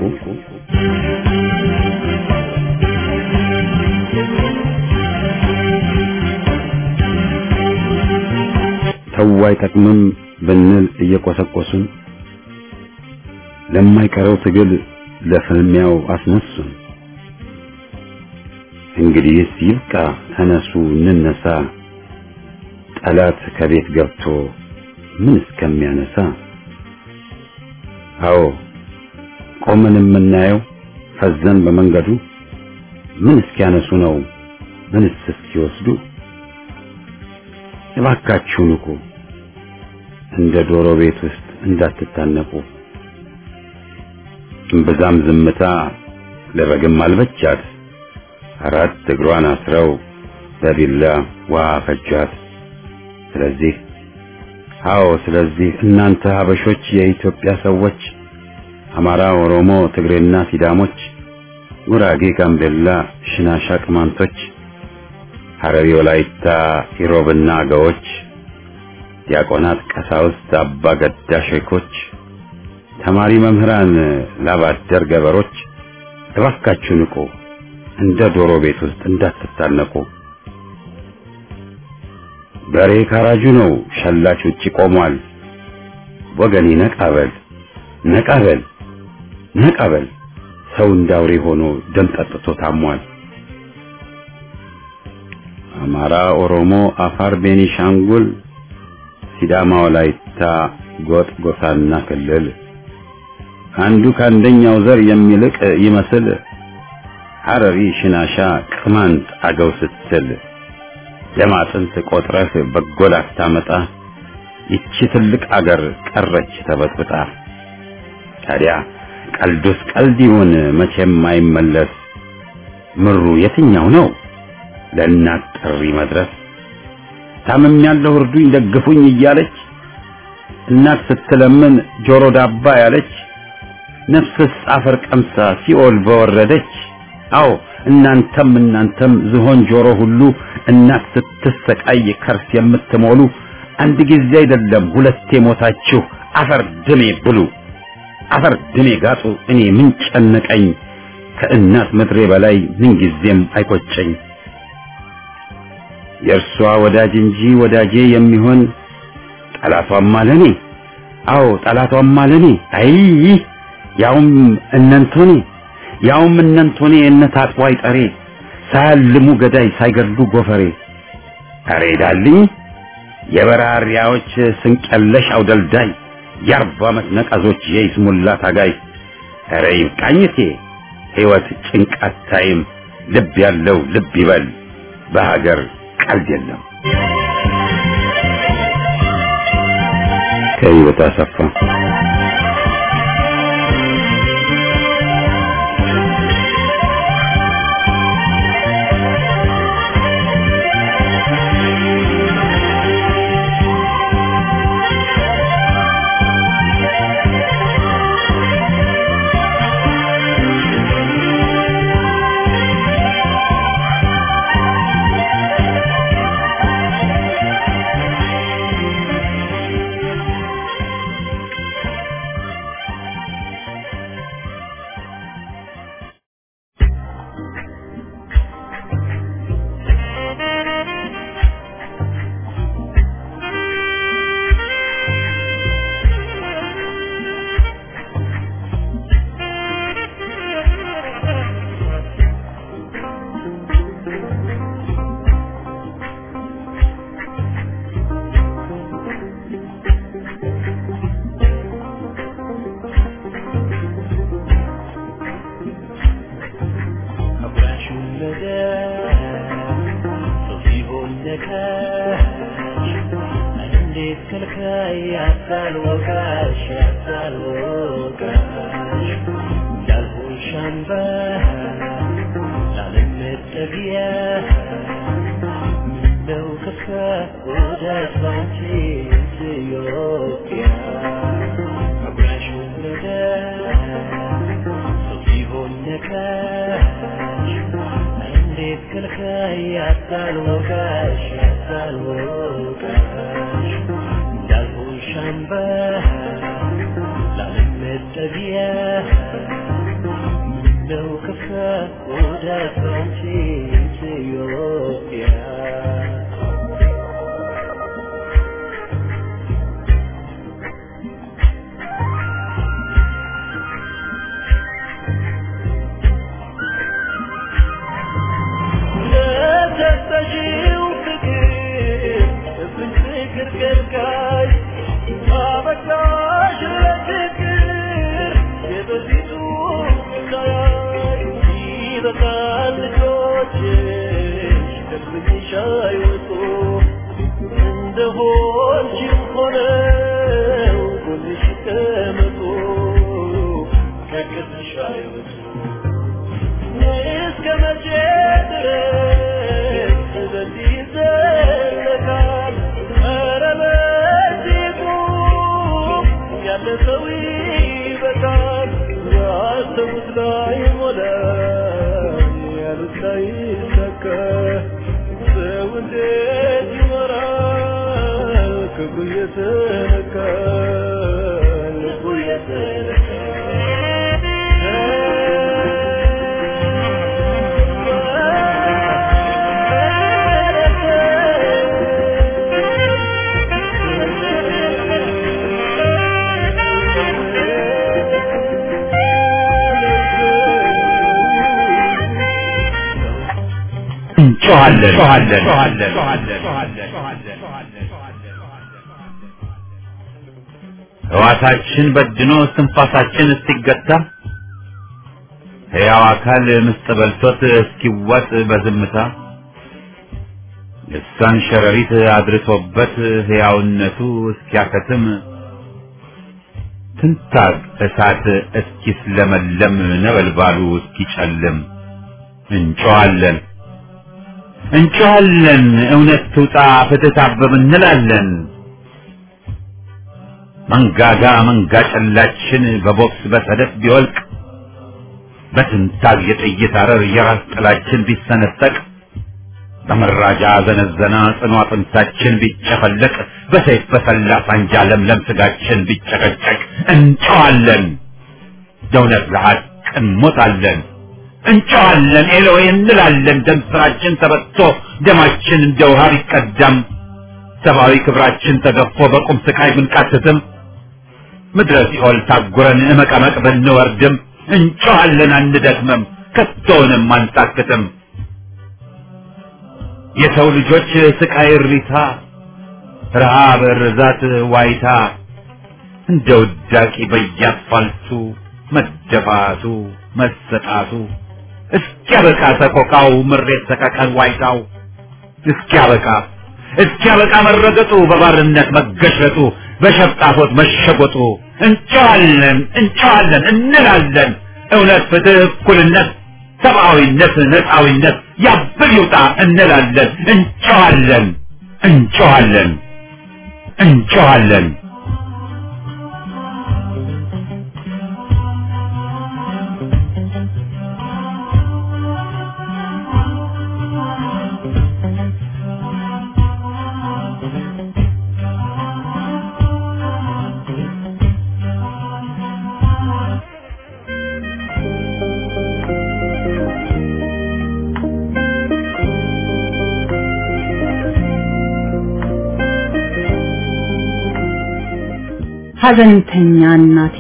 ተው አይጠቅምም ብንል እየቆሰቆሱን ለማይቀረው ትግል ለፍልሚያው አስነሱን። እንግዲህስ ይብቃ፣ ተነሱ እንነሳ፣ ጠላት ከቤት ገብቶ ምን እስከሚያነሳ አዎ ቆመን የምናየው ፈዘን በመንገዱ ምን እስኪያነሱ ነው ምንስ እስኪወስዱ እባካችሁ ንቁ እንደ ዶሮ ቤት ውስጥ እንዳትታነቁ እምብዛም ዝምታ ለበግም አልበቻት አራት እግሯን አስረው በቢላ ውሃ ፈጇት ስለዚህ አዎ ስለዚህ እናንተ ሀበሾች የኢትዮጵያ ሰዎች አማራ፣ ኦሮሞ፣ ትግሬና ሲዳሞች፣ ጉራጌ፣ ጋምቤላ፣ ሽናሻ፣ ቅማንቶች፣ ሐረሪ፣ ወላይታ፣ ኢሮብና አገዎች፣ ዲያቆናት፣ ቀሳውስት፣ አባ ገዳ ሼኮች፣ ተማሪ መምህራን፣ ላባደር ገበሮች እባካችሁ ንቁ፣ እንደ ዶሮ ቤት ውስጥ እንዳትታነቁ። በሬ ካራጁ ነው፣ ሸላች ውጪ ቆሟል። ወገኔ ነቃበል ነቃበል ነቃበል፣ ሰው እንዳውሬ ሆኖ ደም ጠጥቶ ታሟል። አማራ፣ ኦሮሞ፣ አፋር፣ ቤኒሻንጉል፣ ሲዳማ፣ ወላይታ፣ ጎጥ፣ ጎሳና ክልል አንዱ ከአንደኛው ዘር የሚልቅ ይመስል ሐረሪ፣ ሽናሻ፣ ቅማንት፣ አገው ስትል ደም አጥንት ቆጥረህ በጎ ላታመጣ ይቺ ትልቅ አገር ቀረች ተበጥብጣ። ታዲያ ቀልዱስ ቀልድ ይሁን መቼም አይመለስ ምሩ የትኛው ነው ለእናት ጥሪ መድረስ ታምም ያለው እርዱኝ ደግፉኝ እያለች እናት ስትለምን ጆሮ ዳባ ያለች ነፍስስ አፈር ቀምሳ ሲኦል በወረደች አዎ እናንተም እናንተም ዝሆን ጆሮ ሁሉ እናት ስትሰቃይ ከርስ የምትሞሉ አንድ ጊዜ አይደለም ሁለቴ ሞታችሁ አፈር ድሜ ብሉ አፈር ድሜ ጋጡ እኔ ምን ጨነቀኝ ከእናት ምድሬ በላይ ምን ጊዜም አይቆጨኝ የእርሷ ወዳጅ እንጂ ወዳጄ የሚሆን ጠላቷም አለኔ አዎ ጠላቷም አለኔ አይ ያውም እነንቶኔ ያውም እነንቶኔ እነ ታጥቦ አይጠሬ ሳያልሙ ገዳይ ሳይገድሉ ጎፈሬ አሬ ዳልኝ የበራሪያዎች ስንቀለሽ አውደልዳይ የአርባ ዓመት ነቀዞች የይስሙላ ታጋይ አረ ይብቃኝቴ ሕይወት ጭንቃት ታይም ልብ ያለው ልብ ይበል በሀገር ቀልድ የለም ከህይወት አሰፋ ሕዋሳችን በድኖ እስትንፋሳችን እስኪገታ ሕያው አካል ምስጥ በልቶት እስኪዋጥ በዝምታ ልሳን ሸረሪት አድርሶበት ሕያውነቱ እስኪያከትም ትንታግ እሳት እስኪስለመለም ነበልባሉ እስኪጨልም እንጮኻለን እንጮኻለን እውነት ትውጣ ፍትህ ታበብ እንላለን። መንጋጋ መንጋ ጨላችን በቦክስ በሰደፍ ቢወልቅ በትንታግ የጥይት አረር የራስ ጥላችን ቢሰነጠቅ በመራጃ ዘነዘና ጽኑ አጥንታችን ቢጨፈለቅ በሰይፍ በሰላ ሳንጃ ለምለም ስጋችን ቢጨቀጨቅ እንጨዋለን ደውነት ለሐቅ እንሞታለን እንጨዋለን ኤሎዌ እንላለን ደም ስራችን ተበጥቶ ደማችን እንደ ውሃ ቢቀዳም ሰብአዊ ክብራችን ተገፎ በቁም ስቃይ ብንቃትትም ምድረ ሲኦል ታጉረን እመቀመቅ ብንወርድም እንጨዋለን አንደክምም ከቶውንም አንታክትም የሰው ልጆች ስቃይ እሪታ ረሃብ ርዛት ዋይታ እንደ ውዳቂ በየአስፋልቱ መደፋቱ መሰጣቱ እስኪያበቃ ሰቆቃው ምሬት ሰቀቀን ዋይታው እስኪያበቃ እስኪያበቃ መረገጡ በባርነት መገሸጡ በሸፍጣፎት መሸጎጡ እንጨዋለን እንጨዋለን እንላለን እውነት ፍትህ እኩልነት ሰብአዊነት ነፃዊነት ያብል ይውጣ እንላለን እንጨዋለን እንጨዋለን እንጨዋለን
ሐዘንተኛ እናቴ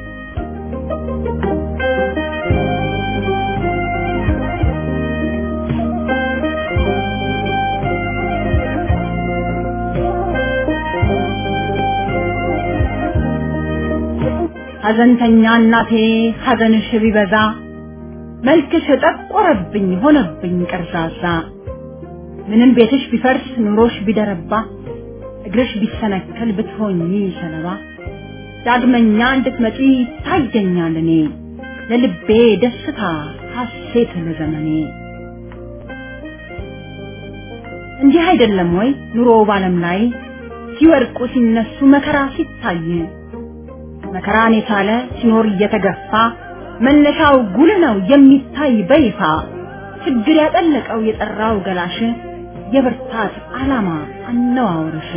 ሐዘንተኛ እናቴ ሐዘንሽ ቢበዛ መልክሽ ጠቆረብኝ ሆነብኝ ቀርዛዛ ምንም ቤትሽ ቢፈርስ ኑሮሽ ቢደረባ እግርሽ ቢሰነከል ብትሆኚ ሰለባ ዳግመኛ እንድትመጪ ታየኛል እኔ ለልቤ ደስታ ሐሴት ለዘመኔ እንዲህ አይደለም ወይ ኑሮ ባለም ላይ ሲወድቁ ሲነሱ መከራ ሲታይ መከራን የቻለ ሲኖር እየተገፋ መነሻው ጉል ነው የሚታይ በይፋ ችግር ያጠለቀው የጠራው ገላሽ የብርታት ዓላማ አነዋወርሽ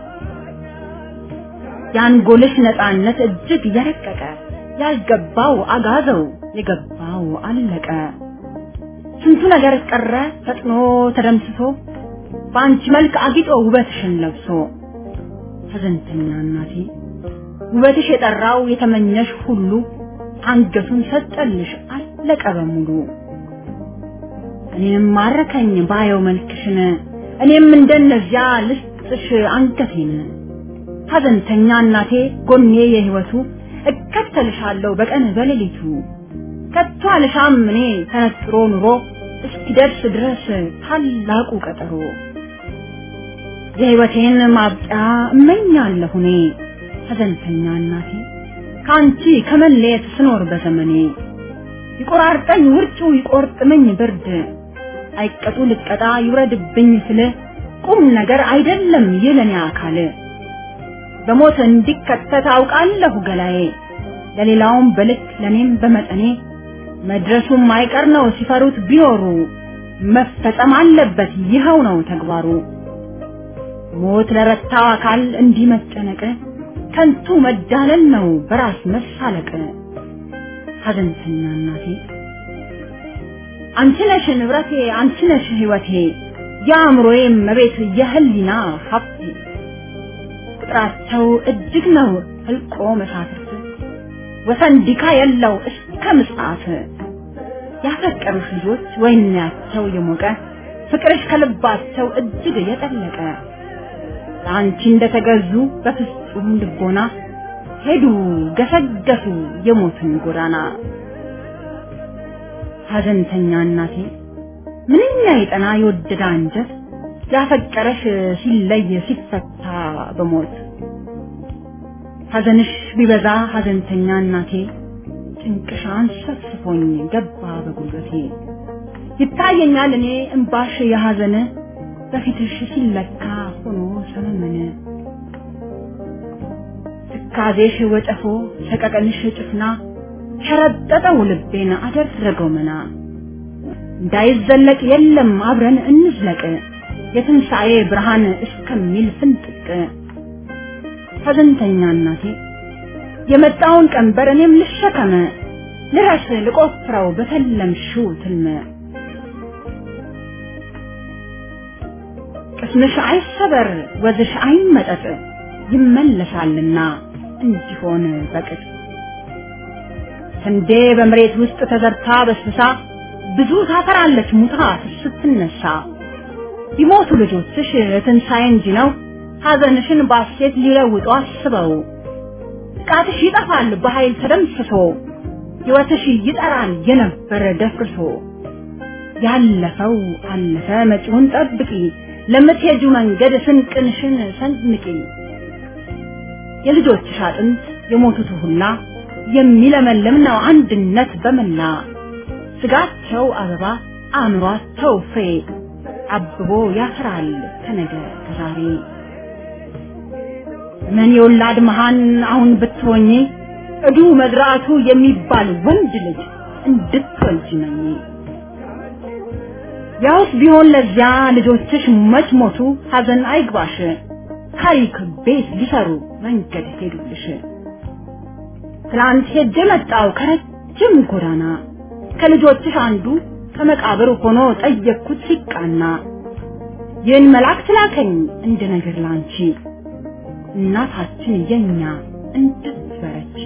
የአንጎልሽ ነፃነት እጅግ የረቀቀ ያልገባው አጋዘው የገባው አለቀ ስንቱ ነገር ቀረ ፈጥኖ ተደምስሶ በአንቺ መልክ አጊጦ ውበትሽን ለብሶ ሐዘንተኛ እናቴ ውበትሽ የጠራው የተመኘሽ ሁሉ አንገቱን ሰጠልሽ አለቀ በሙሉ እኔም ማረከኝ ባየው መልክሽን እኔም እንደነዚያ ልስጥሽ አንገቴን ሐዘንተኛ እናቴ ጎኔ የህይወቱ እከተልሻለሁ በቀን በሌሊቱ ከቶ አልሻም እኔ ተነጥሮ ኑሮ እስኪደርስ ድረስ ታላቁ ቀጠሮ የህይወቴን ማብቂያ እመኛለሁ እኔ ሐዘንተኛ እናቴ ከአንቺ ከመለየት ስኖር በዘመኔ ይቆራርጠኝ ውርጩ ይቆርጥመኝ ብርድ አይቀጡ ልቀጣ ይውረድብኝ ስል ቁም ነገር አይደለም የለኔ አካል በሞት እንዲከተት አውቃለሁ ገላዬ ለሌላውም በልክ ለኔም በመጠኔ መድረሱም አይቀር ነው ሲፈሩት ቢኖሩ መፈጸም አለበት ይኸው ነው ተግባሩ ሞት ለረታው አካል እንዲህ መጨነቅ ከንቱ መዳለል ነው በራስ መሳለቅ ሐዘንተኛ እናቴ አንቺ ነሽ ንብረቴ አንቺ ነሽ ህይወቴ የአእምሮዬ መቤት የህሊና ሀብቴ ቁጥራቸው እጅግ ነው ህልቆ መሳፍርት ወሰን ዲካ የለው እስከ ምጽአት ያፈቀሩሽ ልጆች ወይናቸው የሞቀ ፍቅርሽ ከልባቸው እጅግ የጠለቀ ለአንቺ እንደተገዙ በፍጹም ልቦና ሄዱ ገሰገሱ የሞትን ጎዳና ሐዘንተኛ እናቴ ምንኛ የጠና የወደደ አንጀት ያፈቀረሽ ሲለይ ሲፈታ በሞት ሐዘንሽ ቢበዛ ሐዘንተኛ እናቴ ጭንቅሻን ሰፍስፎኝ ገባ በጉልበቴ ይታየኛል እኔ እምባሽ የሐዘን በፊትሽ ሲለካ ሆኖ ሰመመነ ትካዜሽ ወጨፎ ሰቀቀንሽ ጭፍና ሸረጠጠው ልቤን አደረገው መና እንዳይዘለቅ የለም አብረን እንዝለቅ የትንሣኤ ብርሃን እስከሚል ፍንጥቅ ሐዘንተኛ እናቴ የመጣውን ቀንበር እኔም ልሸከመ ልረስ ልቆፍረው በተለምሽው ትልመ ቅስምሽ አይሰበር ወዝሽ አይመጠጥ ይመለሳልና እንዲሆን በቅጥ ስንዴ በመሬት ውስጥ ተዘርታ በስብሳ ብዙ ታፈራለች ሙታ ስትነሳ ቢሞቱ ልጆችሽ ትንሣኤ እንጂ ነው ሐዘንሽን ባሴት ሊለውጡ አስበው ጥቃትሽ ይጠፋል በኃይል ተደምስሶ ሕይወትሽ ይጠራል የነበረ ደፍርሶ ያለፈው አለፈ መጪውን ጠብቂ ለምትሄጁ መንገድ ስንቅንሽን ሰንምቂ የልጆችሽ አጥንት የሞቱት ሁላ የሚለመልም ነው አንድነት በመላ ስጋቸው አበባ አእምሯቸው ፍሬ አብቦ ያፈራል ከነገ ከዛሬ ምን የወላድ መሃን አሁን ብትሆኚ እዱ መዝራቱ የሚባል ወንድ ልጅ እንድትወልጂ ነኝ ያውስ ቢሆን ለዚያ ልጆችሽ መች ሞቱ ሐዘን አይግባሽ ታሪክ ቤት ሊሰሩ መንገድ ሄዱልሽ ትላንት ሄጄ መጣው ከረጅም ጎዳና ከልጆችሽ አንዱ ከመቃብር ሆኖ ጠየቅኩት ሲቃና ይህን መልአክ ትላከኝ እንደ ነገር ላንቺ እናታችን የኛ እንድትበረቺ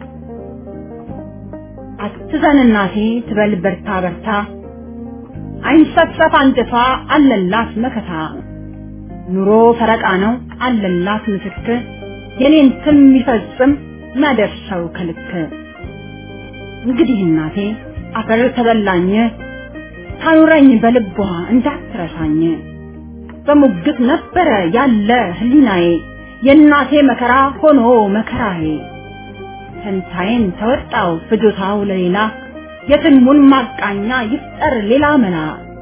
አትዘን እናቴ ትበል በርታ በርታ አይንሰፈፍ አንጀቷ አለላት መከታ ኑሮ ፈረቃ ነው አለላት ምስክር የኔን ትም የሚፈጽም ማደርሰው ከልክ እንግዲህ እናቴ አፈር ተበላኝ ታኑረኝ በልቧ እንዳትረሳኝ በሙግት ነበረ ያለ ህሊናዬ የእናቴ መከራ ሆኖ መከራዬ ፈንታዬን ተወጣው ፍጆታው ለሌላ የትልሙን ማቃኛ ይፍጠር ሌላ መላ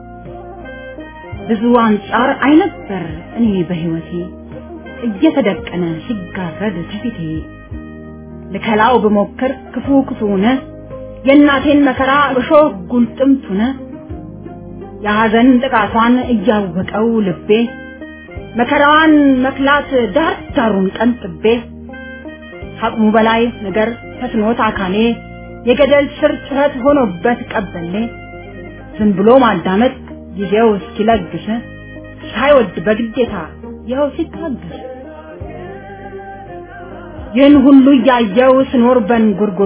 ብዙ አንጻር አይነበር እኔ በህይወቴ እየተደቀነ ሲጋረድ ከፊቴ ልከላው ብሞክር ክፉ ክፉነ የእናቴን መከራ እሾህ ጉልጥምቱነ የሐዘን ጥቃቷን እያወቀው ልቤ መከራዋን መክላት ዳር ዳሩን ቀንጥቤ ከአቅሙ በላይ ነገር ተስኖት አካሌ የገደል ስር ጩኸት ሆኖበት ቀበሌ ዝም ብሎ ማዳመጥ ጊዜው እስኪለግስ ሳይወድ በግዴታ ይኸው ሲታገስ ይህን ሁሉ እያየው ስኖር በንጉርጉሮ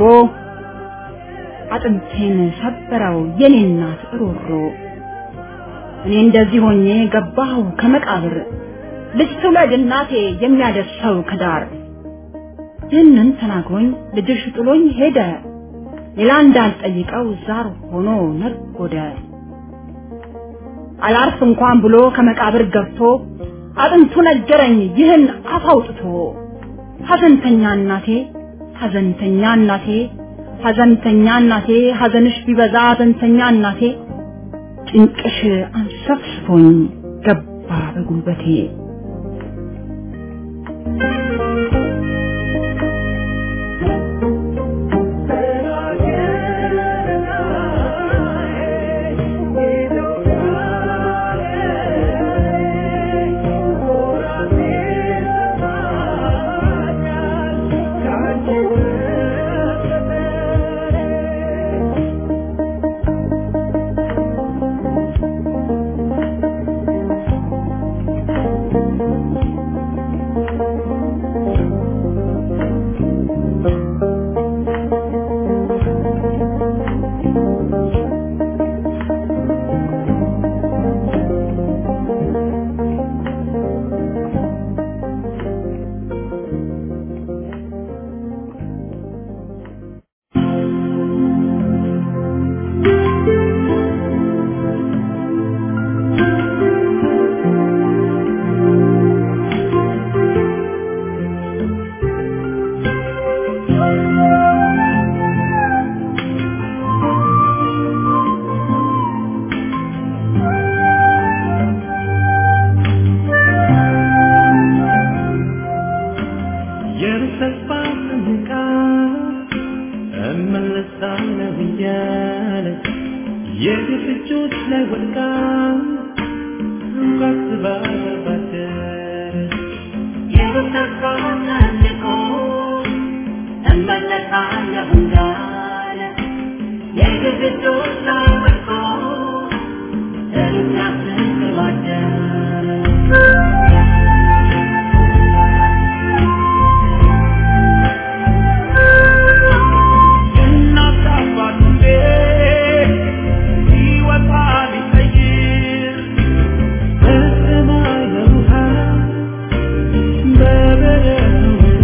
አጥንቴን ሰበረው የኔ እናት ሮሮ እኔ እንደዚህ ሆኜ ገባሁ ከመቃብር ልጅ ትውለድ እናቴ የሚያደርሰው ከዳር ይህንን ተናግሮኝ ልጅሽ ጥሎኝ ሄደ ሌላ እንዳልጠይቀው ዛር ሆኖ ነጎደ አላርፍ እንኳን ብሎ ከመቃብር ገብቶ አጥንቱ ነገረኝ ይህን አፍ አውጥቶ ሐዘንተኛ እናቴ ሐዘንተኛ እናቴ ሐዘንተኛ እናቴ ሐዘንሽ ቢበዛ ሐዘንተኛ እናቴ ጭንቅሽ አንሰፍስፎኝ ገባ በጉልበቴ
ወድቃ እንኳን ስባሰባት የሩቅ ተስፋ እመለሳለሁ እንዳለ የግድግዶች ላይ ወድቆ እኛ ስንዋደር እናት አባቱ ቤት ሲወጣ ቢቀይር በሰማይ በውሃ በበረዶ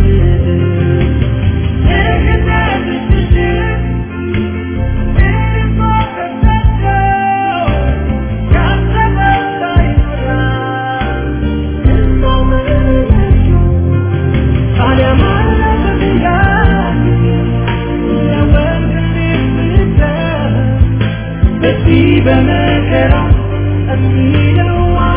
በመከራ የሚለው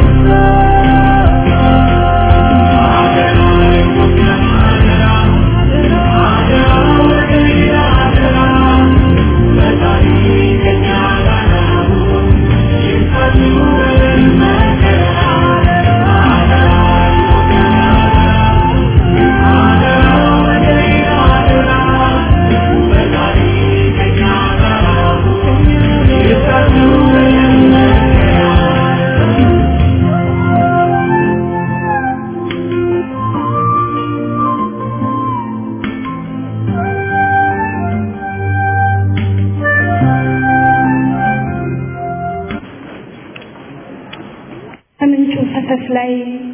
ከምንጩ ፈሰስ ላይ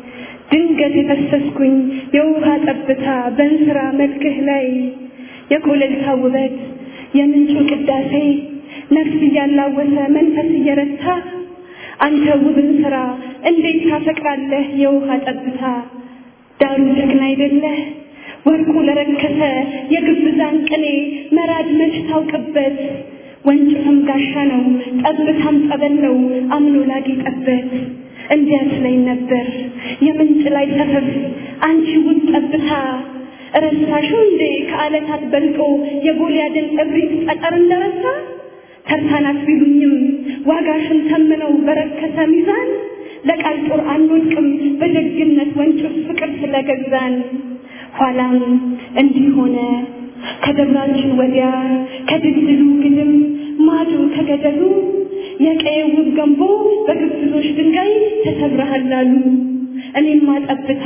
ድንገት የፈሰስኩኝ የውሃ ጠብታ በእንስራ መልክህ ላይ የኮለልታ ውበት የምንጩ ቅዳሴ ነፍስ እያላወሰ መንፈስ እየረታ አንተ ውብን ስራ እንዴት ታፈቅራለህ የውሃ ጠብታ ዳሩ ጀግና አይደለህ ወርቁ ለረከሰ የግብዛን ቅኔ መራድ መች ታውቅበት ወንጭፍም ጋሻ ነው ጠብታም ጸበል ነው አምኖ ላጌጠበት እንዲያስ ላይ ነበር የምንጭ ላይ ሰፈፍ አንቺ ውብ ጠብታ ረሳሽው እንዴ ከዓለታት በልጦ የጎልያድን እብሪት ጠጠር እንደረሳ ተርታናት ቢሉኝም ዋጋሽን ተምነው በረከሰ ሚዛን ለቃል ጦር አንወድቅም በደግነት ወንጭፍ ፍቅር ስለገዛን ኋላም እንዲህ ሆነ ከደብራችን ወዲያ ከድልድሉ ግድም ማዶ ከገደሉ የቀየው ውብ ገንቦ በግብዞች ድንጋይ ተሰብረሃል አሉ። እኔማ ጠብታ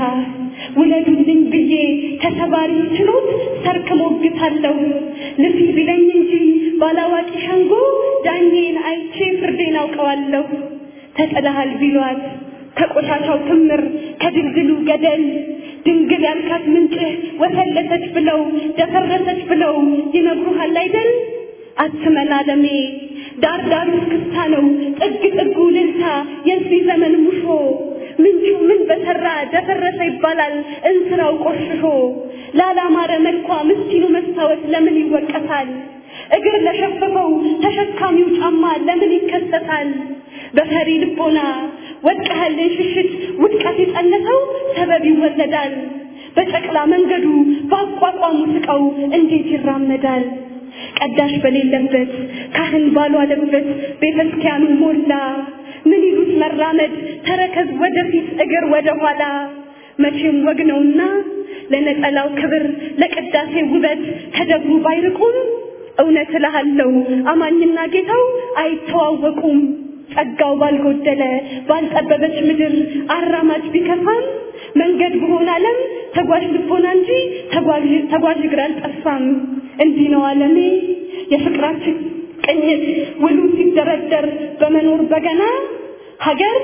ውለዱልኝ ብዬ ተሰባሪ ችሎት ሰርክ ሞግታለሁ ልፊ ቢለኝ እንጂ ባላዋቂ ሸንጎ ዳኜን አይቼ ፍርዴን አውቀዋለሁ። ተጥለሃል ቢሏት ከቆሻሻው ክምር ከድልድሉ ገደል ድንግል ያልካት ምንጭህ ወፈለሰች ብለው ደፈረሰች ብለው ይነግሩሃል አይደል? አትመን አለሜ ዳር ዳሩ እስክስታ ነው ጥግ ጥጉ ልልታ የዚህ ዘመን ሙሾ ምንጩ ምን በሰራ ደፈረሰ ይባላል እንስራው ቆሽሾ ላላማረ መልኳ ምስኪኑ መስታወት ለምን ይወቀሳል እግር ለሸፈፈው ተሸካሚው ጫማ ለምን ይከሰታል በፈሪ ልቦና ወድቀሃልን ሽሽት ውድቀት የጸነሰው ሰበብ ይወለዳል በጨቅላ መንገዱ በአቋቋሙ ስቀው እንዴት ይራመዳል ቀዳሽ በሌለበት ካህን ባልዋለበት ቤተክርስቲያኑን ሞላ ምን ይሉት መራመድ ተረከዝ ወደፊት እግር ወደ ኋላ መቼም ወግ ነውና ለነጠላው ክብር ለቅዳሴ ውበት ከደብሩ ባይርቁም እውነት እልሃለሁ አማኝና ጌታው አይተዋወቁም ጸጋው ባልጎደለ ባልጠበበች ምድር አራማጅ ቢከፋም መንገድ በሆነ ዓለም ተጓዥ ልቦና እንጂ ተጓዥ ተጓዥ እግር አልጠፋም። እንዲህ ነው ዓለሜ የፍቅራችን ቅኝት ውሉ ሲደረደር በመኖር በገና ሀገር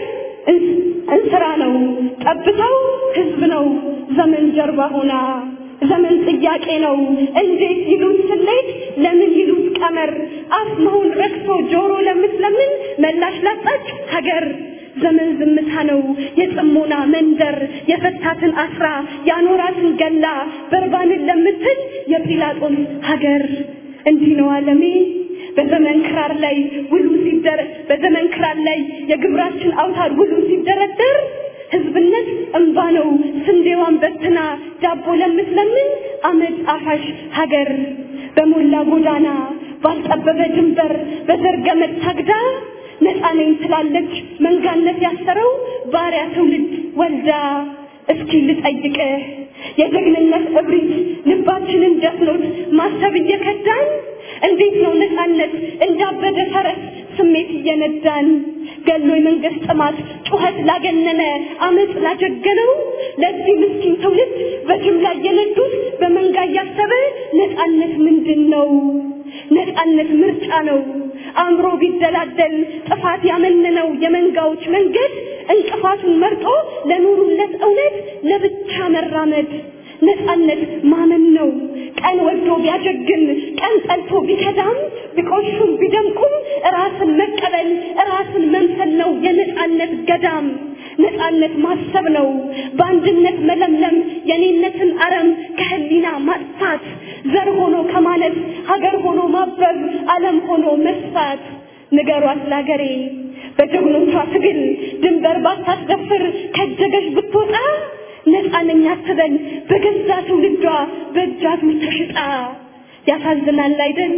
እንስራ ነው ጠብታው ህዝብ ነው ዘመን ጀርባ ሆና ዘመን ጥያቄ ነው እንዴት ይሉት ስሌት ለምን ይሉት ቀመር አፍ መሆን ረክሶ ጆሮ ለምትለምን መላሽ ላጣች ሀገር ዘመን ዝምታ ነው የጽሞና መንደር የፈታትን አስራ ያኖራትን ገላ በርባንን ለምትል የጲላጦስ ሀገር እንዲህ ነው ዓለሜ በዘመን ክራር ላይ ውሉ ሲደረ በዘመን ክራር ላይ የግብራችን አውታር ውሉ ሲደረደር ህዝብነት እንባ ነው ስንዴዋን በትና ዳቦ ለምትለምን አመድ አፋሽ ሀገር በሞላ ጎዳና ባልጠበበ ድንበር በዘርገመድ ታግዳ ነፃ ነኝ ትላለች መንጋነት ያሰረው ባሪያ ትውልድ ወልዳ እስኪ ልጠይቅህ የጀግንነት እብሪት ልባችንን ደፍኖት ማሰብ እየከዳን እንዴት ነው ነፃነት እንዳበደ ፈረስ ስሜት እየነዳን ገሎ የመንግስት ጥማት ጩኸት ላገነነ አመፅ ላጀገነው ለዚህ ምስኪን ትውልድ በጅምላ እየነዱት በመንጋ እያሰበ ነፃነት ምንድን ነው? ነፃነት ምርጫ ነው። አእምሮ ቢደላደል ጥፋት ያመነነው የመንጋዎች መንገድ እንቅፋቱን መርጦ ለኑሩለት እውነት ለብቻ መራመድ ነፃነት ማመን ነው። ቀን ወዶ ቢያጀግን ቀን ጠልቶ ቢከዳም ቢቆሹም ቢደምቁም ራስን መቀበል ራስን መምሰል ነው የነፃነት ገዳም። ነፃነት ማሰብ ነው በአንድነት መለምለም የኔነትን አረም ከህሊና ማጥፋት ዘር ሆኖ ከማለት ሀገር ሆኖ ማበብ ዓለም ሆኖ መስፋት ንገሯት ላገሬ በጀግኖቿ ትግል ድንበር ባታስደፍር ከጀገሽ ብትወጣ ነፃ ነኝ አትበል በገዛ ትውልዷ በእጃዙር ተሽጣ ያሳዝናል አይደል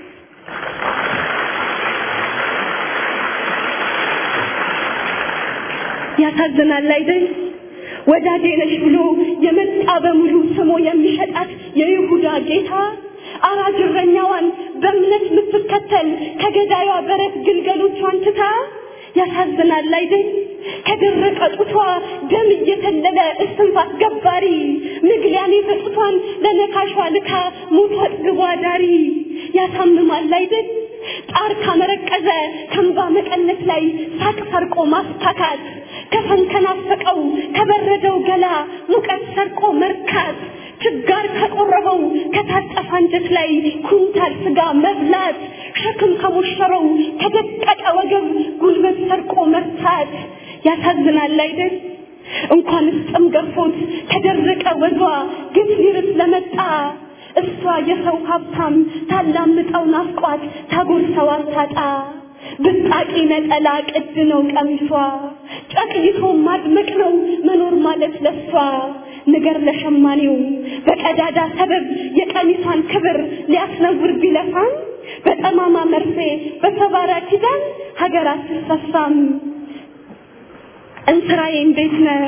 ያሳዝናል አይደል ወዳጄ ነሽ ብሎ የመጣ በሙሉ ስሞ የሚሸጣት የይሁዳ ጌታ አራጅ እረኛዋን በእምነት የምትከተል ከገዳዩዋ በረት ግልገሎቿን ትታ ያሳዝናል አይደል ከደረቀ ጡቷ ደም እየተለለ እስትንፋስ ገባሪ ምግሊያኔ በጡቷን ለነካሿ ልካ ሞቷ ጥግቧ ዳሪ ያሳምማል አይደል ጣር ካመረቀዘ ከንባ መቀነት ላይ ሳቅ ሰርቆ ማስታካት ከፈን ከናፈቀው ከበረደው ገላ ሙቀት ሰርቆ መርካት ችጋር ከቆረበው ከታጠፈ አንጀት ላይ ኩንታል ስጋ መብላት ሸክም ከሞሸረው ከደቀቀ ወገብ ጉልበት ሰርቆ መርታት ያሳዝናል አይደል እንኳንስ ጥም ገፎት ከደረቀ ወዟ ግፍ ሊርስ ለመጣ እሷ የሰው ሀብታም ታላምጠው ናፍቋት ታጎርሰው አታጣ ብጣቂ ነጠላ ቅድ ነው ቀሚሷ ጨቅይቶ ማድመቅ ነው መኖር ማለት ለሷ ንገር ለሸማኔው በቀዳዳ ሰበብ የቀሚሷን ክብር ሊያስነውር ቢለፋም በጠማማ መርፌ በሰባራ ኪዳን ሀገር አትሰፋም እንስራዬ እንዴት ነህ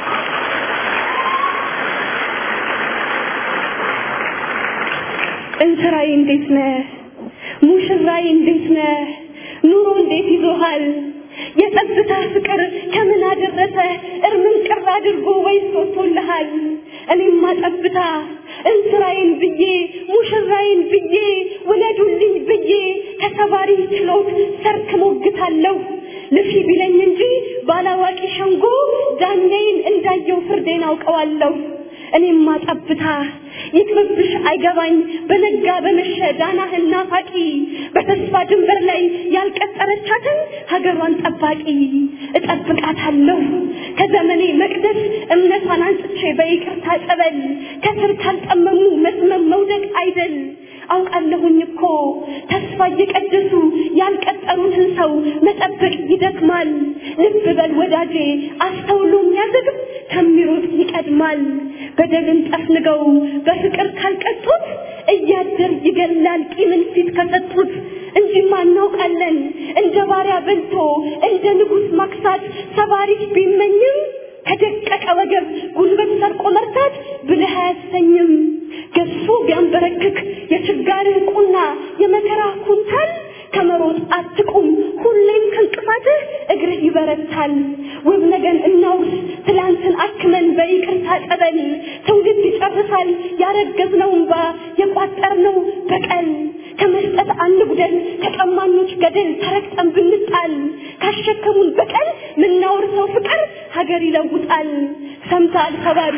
እንስራዬ እንዴት ነህ ሙሽራዬ እንዴት ነህ ኑሮ እንዴት ይዞሃል የጸጥታ ፍቅር ከምን አደረሰ እርምን ቅር አድርጎ ወይስ ወጥቶልሃል እኔማ ጠብታ እንስራዬን ብዬ ሙሽራዬን ብዬ ውለዱልኝ ብዬ ከተባሪ ችሎት ሰርክ ሞግታለሁ ልፊ ቢለኝ እንጂ ባላዋቂ ሸንጎ ዳኛዬን እንዳየው ፍርዴን አውቀዋለሁ እኔማ ጠብታ ይቅርብሽ አይገባኝ በነጋ በመሸ ዳናህን ናፋቂ በተስፋ ድንበር ላይ ያልቀጠረቻትን ሀገሯን ጠባቂ እጠብቃታለሁ ከዘመኔ መቅደስ እምነቷን አንጽቼ በይቅርታ ጸበል ከስር ካልጠመሙ መስመም መውደቅ አይደል አውቃለሁኝ እኮ ተስፋ እየቀደሱ ያልቀጠሩትን ሰው መጠበቅ ይደክማል ልብ በል ወዳጄ አስተውሎ የሚያዘግብ ከሚሮጥ ይቀድማል በደልን ጠፍንገው በፍቅር ካልቀጡት እያደር ይገላል ቂምን ፊት ከሰጡት እንጂማ እናውቃለን እንደ ባሪያ በልቶ እንደ ንጉሥ ማክሳት ሰባሪት ቢመኝም ከደቀቀ ወገብ ጉልበት ሰርቆ መርታት ብልህ አያሰኝም ገሱ ቢያንበረክክ የችጋርህ ቁና የመከራ ኩንታል ከመሮጥ አትቁም ሁሌም ከእንቅፋትህ እግርህ ይበረታል ውብ ነገን እናውስ ትላንትን አክመን በይቅርታ ጠበል ትውልድ ይጨርሳል ያረገዝነው እንባ የቋጠርነው በቀል ከመስጠት አንጉደል ከቀማኞች ገደል ተረግጠን ብንጣል ካሸከሙን በቀል ምናወርሰው ፍቅር ሀገር ይለውጣል ሰምታል ከባሪ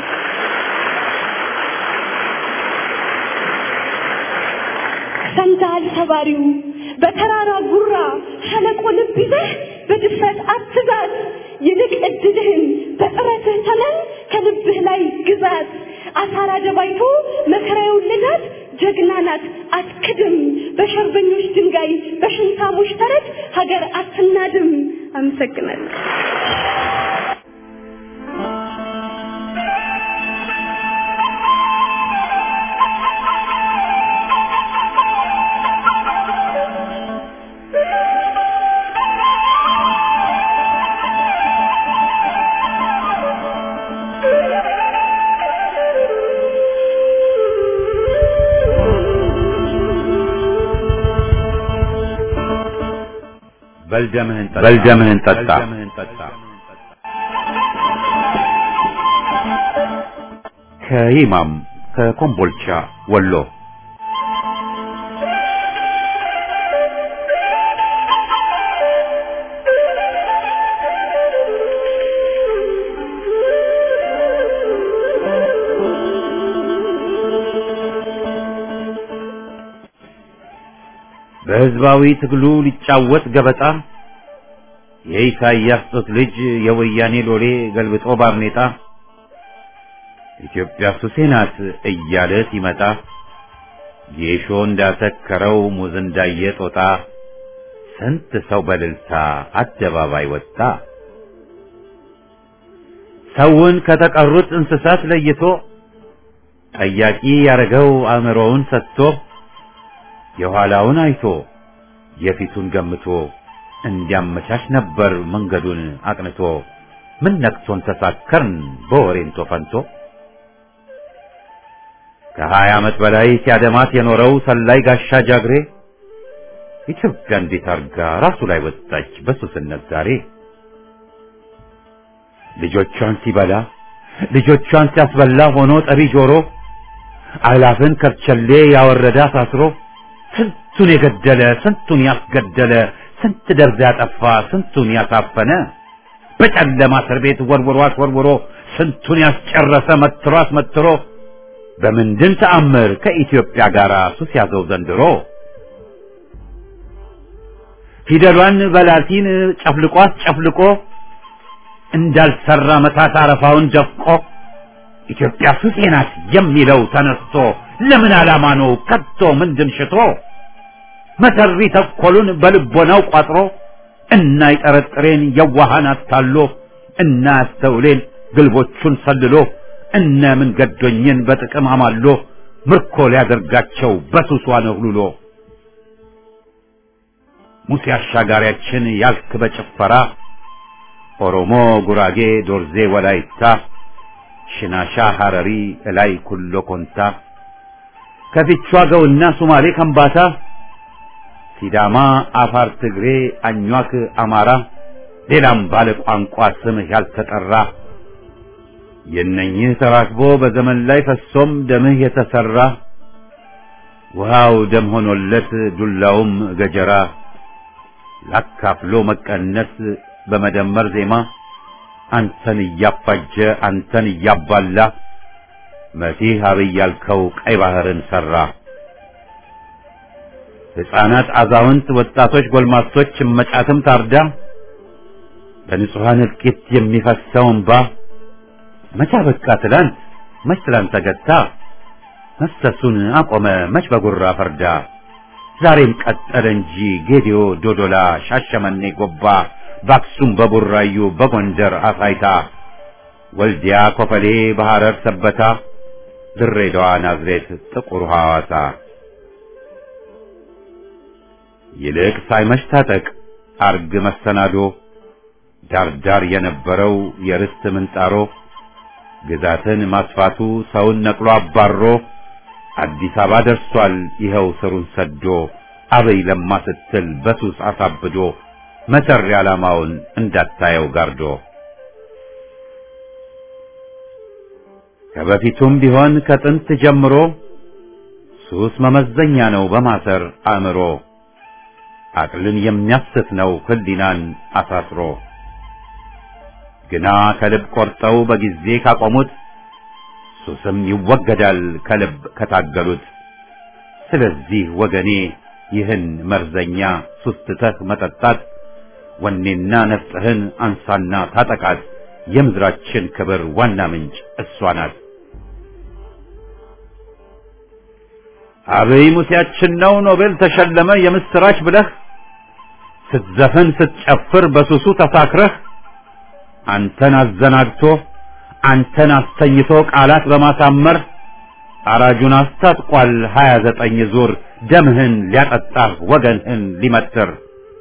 ሰምተሃል ሰባሪው በተራራ ጉራ ሸለቆ ልብ ይዘህ በድፍረት አትዛት ይልቅ እድልህን በጥረትህ ተመን ከልብህ ላይ ግዛት አሳራ ደባይቶ መከራ የወለዳት ጀግና ናት አትክድም በሸርበኞች ድንጋይ በሽንታሞች ተረት ሀገር አትናድም አመሰግናለሁ
በልደምህን ጠጣ። ከይማም ከኮምቦልቻ ወሎ በህዝባዊ ትግሉ ሊጫወት ገበጣ የኢሳይያስ ጡት ልጅ የወያኔ ሎሌ ገልብጦ ባርኔጣ ኢትዮጵያ ሱሴ ናት እያለ ሲመጣ ጌሾ እንዳሰከረው ሙዝ እንዳየ ጦጣ ስንት ሰው በልልታ አደባባይ ወጣ። ሰውን ከተቀሩት እንስሳት ለይቶ ጠያቂ ያረገው አእምሮውን ሰጥቶ የኋላውን አይቶ የፊቱን ገምቶ እንዲያመቻች ነበር መንገዱን አቅንቶ። ምን ነክቶን ተሳከርን በወሬንቶ ፈንቶ ከሀያ ዓመት በላይ ሲያደማት የኖረው ሰላይ ጋሻ ጃግሬ ኢትዮጵያ እንዴት አርጋ ራሱ ላይ ወጣች በሱስነት ዛሬ። ልጆቿን ሲበላ ልጆቿን ሲያስበላ ሆኖ ጠቢ ጆሮ አእላፍን ከርቸሌ ያወረደ አሳስሮ ስንቱን የገደለ ስንቱን ያስገደለ ስንት ደርዝ ያጠፋ ስንቱን ያሳፈነ በጨለማ እስር ቤት ወርውሮ አስወርውሮ ስንቱን ያስጨረሰ መትሮ አስመትሮ በምንድን ተአምር ከኢትዮጵያ ጋር ሱስ ያዘው ዘንድሮ? ፊደሏን በላቲን ጨፍልቆ አስጨፍልቆ እንዳልሰራ መታት አረፋውን ደፍቆ ኢትዮጵያ ሱሴ ናት የሚለው ተነስቶ ለምን ዓላማ ነው ከቶ ምንድን ሽቶ መሰሪ ተኮሉን በልቦናው ቋጥሮ እና ይጠረጥሬን የዋሃን አታሎ እና ያስተውሌን ግልቦቹን ሰልሎ እነ ምን ገዶኝን በጥቅም አማሎ ምርኮ ሊያደርጋቸው በሱሷ ነህሉሎ ሙሴ አሻጋሪያችን ያልክ በጭፈራ ኦሮሞ፣ ጉራጌ፣ ዶርዜ፣ ወላይታ፣ ሽናሻ፣ ሐረሪ፣ እላይ ኩሎ ኮንታ ከፊቿ ገውና ሱማሌ ከምባታ ሲዳማ፣ አፋር፣ ትግሬ፣ አኟክ፣ አማራ ሌላም ባለ ቋንቋ ስምህ ያልተጠራ የነኝህ ተራክቦ በዘመን ላይ ፈሶም ደምህ የተሰራ ውሃው ደም ሆኖለት ዱላውም ገጀራ ላካፍሎ መቀነስ በመደመር ዜማ አንተን እያፋጀ አንተን እያባላ መሲህ አብይ ያልከው ቀይ ባህርን ሰራ። ሕፃናት፣ አዛውንት፣ ወጣቶች፣ ጎልማሶች እመጫትም ታርዳ በንጹሐን እልቂት የሚፈሰው እንባ መቻ በቃ ትላንት መች ትላንት ተገታ መፍሰሱን አቆመ መች በጉራ ፈርዳ ዛሬም ቀጠለ እንጂ ጌዲዮ፣ ዶዶላ፣ ሻሸመኔ፣ ጎባ በአክሱም በቡራዩ በጎንደር አሳይታ ወልዲያ፣ ኮፈሌ፣ በሐረር ሰበታ ድሬዳዋ፣ ናዝሬት፣ ጥቁር ሐዋሳ ይልቅ ሳይመሽ ታጠቅ አርግ መሰናዶ ዳርዳር የነበረው የርስት ምንጣሮ ግዛትን ማስፋቱ ሰውን ነቅሎ አባሮ አዲስ አበባ ደርሷል ይኸው ስሩን ሰዶ አበይ ለማ ስትል በሱስ አሳብዶ መሰሪ ዓላማውን እንዳታየው ጋርዶ ከበፊቱም ቢሆን ከጥንት ጀምሮ ሱስ መመዘኛ ነው በማሰር አእምሮ አቅልን የሚያስት ነው ህሊናን አሳስሮ ግና ከልብ ቆርጠው በጊዜ ካቆሙት ሱስም ይወገዳል ከልብ ከታገሉት። ስለዚህ ወገኔ ይህን መርዘኛ ሱስ ትተህ መጠጣት ወኔና ነፍጥህን አንሳና ታጠቃት። የምድራችን ክብር ዋና ምንጭ እሷ ናት። አብይ ሙሴያችን ነው ኖቤል ተሸለመ የምስራች ብለህ ስትዘፍን ስትጨፍር በሱሱ ተሳክረህ አንተን አዘናግቶ አንተን አስተኝቶ ቃላት በማሳመር አራጁን አስታጥቋል ሀያ ዘጠኝ ዙር ደምህን ሊያጠጣህ ወገንህን ሊመትር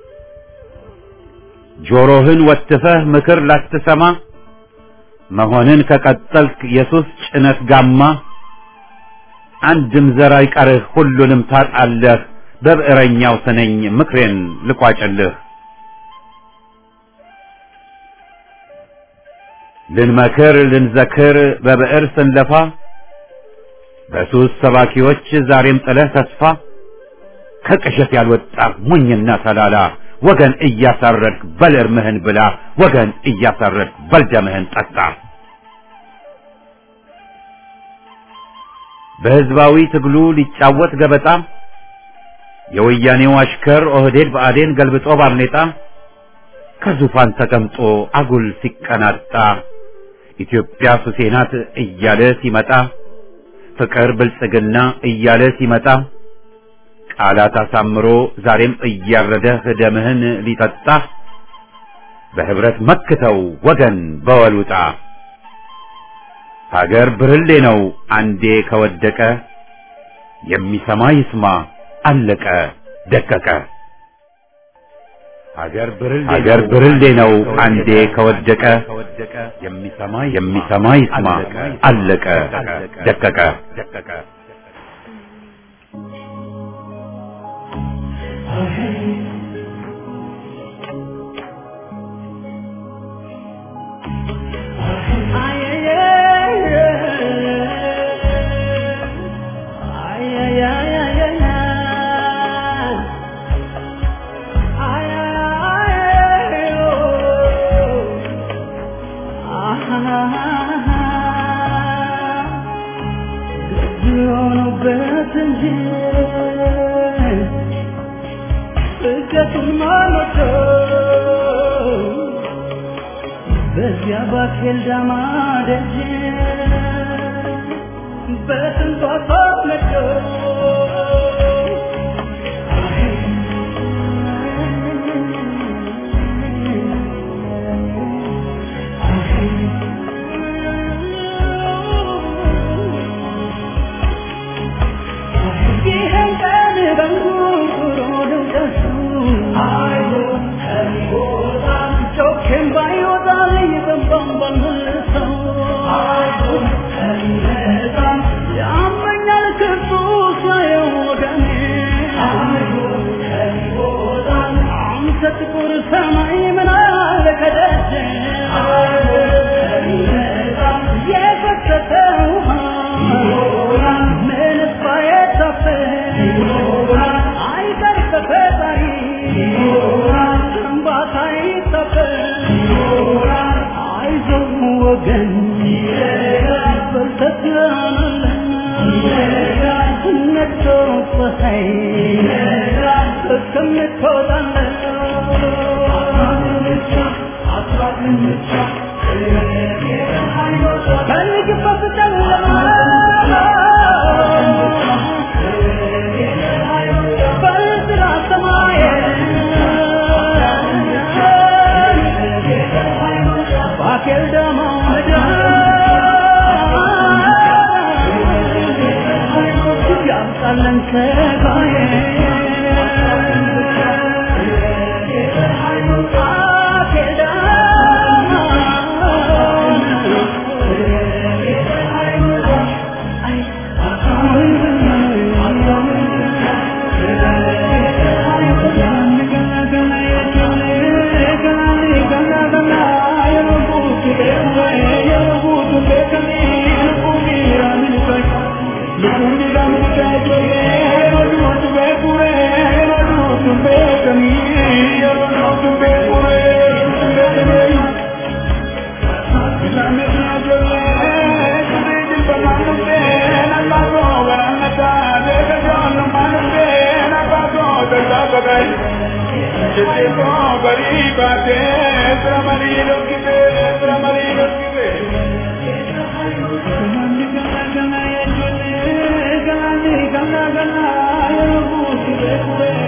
ጆሮህን ወትፈህ ምክር ላትሰማ መሆንን ከቀጠልክ የሱስ ጭነት ጋማ አንድም ዘር አይቀርህ ሁሉንም ታጣለህ በብዕረኛው ስነኝ ምክሬን ልቋጭልህ ልንመክር ልንዘክር በብዕር ስንለፋ በሱስ ሰባኪዎች ዛሬም ጥለህ ተስፋ ከቅዠት ያልወጣ ሞኝና ተላላ ወገን እያሳረድክ በል እርምህን ብላ ወገን እያሳረድክ በል ደምህን ጠጣ። በህዝባዊ ትግሉ ሊጫወት ገበጣ የወያኔው አሽከር ኦህዴድ ብአዴን ገልብጦ ባርኔጣ ከዙፋን ተቀምጦ አጉል ሲቀናጣ ኢትዮጵያ ሱሴ ናት እያለ ሲመጣ ፍቅር ብልጽግና እያለ ሲመጣ ቃላት አሳምሮ ዛሬም እያረደህ ደምህን ሊጠጣ በህብረት መክተው ወገን በወሉጣ ሀገር ብርሌ ነው አንዴ ከወደቀ የሚሰማ ይስማ አለቀ ደቀቀ። ሀገር ብርሌ ነው አንዴ ከወደቀ የሚሰማ የሚሰማ ይስማ አለቀ ደቀቀ።
በዚያ ባኬል ዳማ ደጅ በስንቷ ተወለደ ይህን ቀን በንጉሮ ደውደሱ ጮኬም ባይወጣልኝ በንባም ባልመልሰው ያመኛል ክፉ ሳየው ወገኔ አንተ ጥቁር ሰማይ ምን አለ ከደጅ የፈሰሰ ውሃ ምንስ ባይታፈስ አይቀር ከፈጣሪ እንባታ ይታፈስ አይዞህ ወገን በርተህ ነግቶ ፀሐይ እስከምትወጣለህ ፈልግበት ጨለማ በጥራ ሰማይ ባኬል ደማ ያምጣለን ሰጋዬ ባኬል Thank you.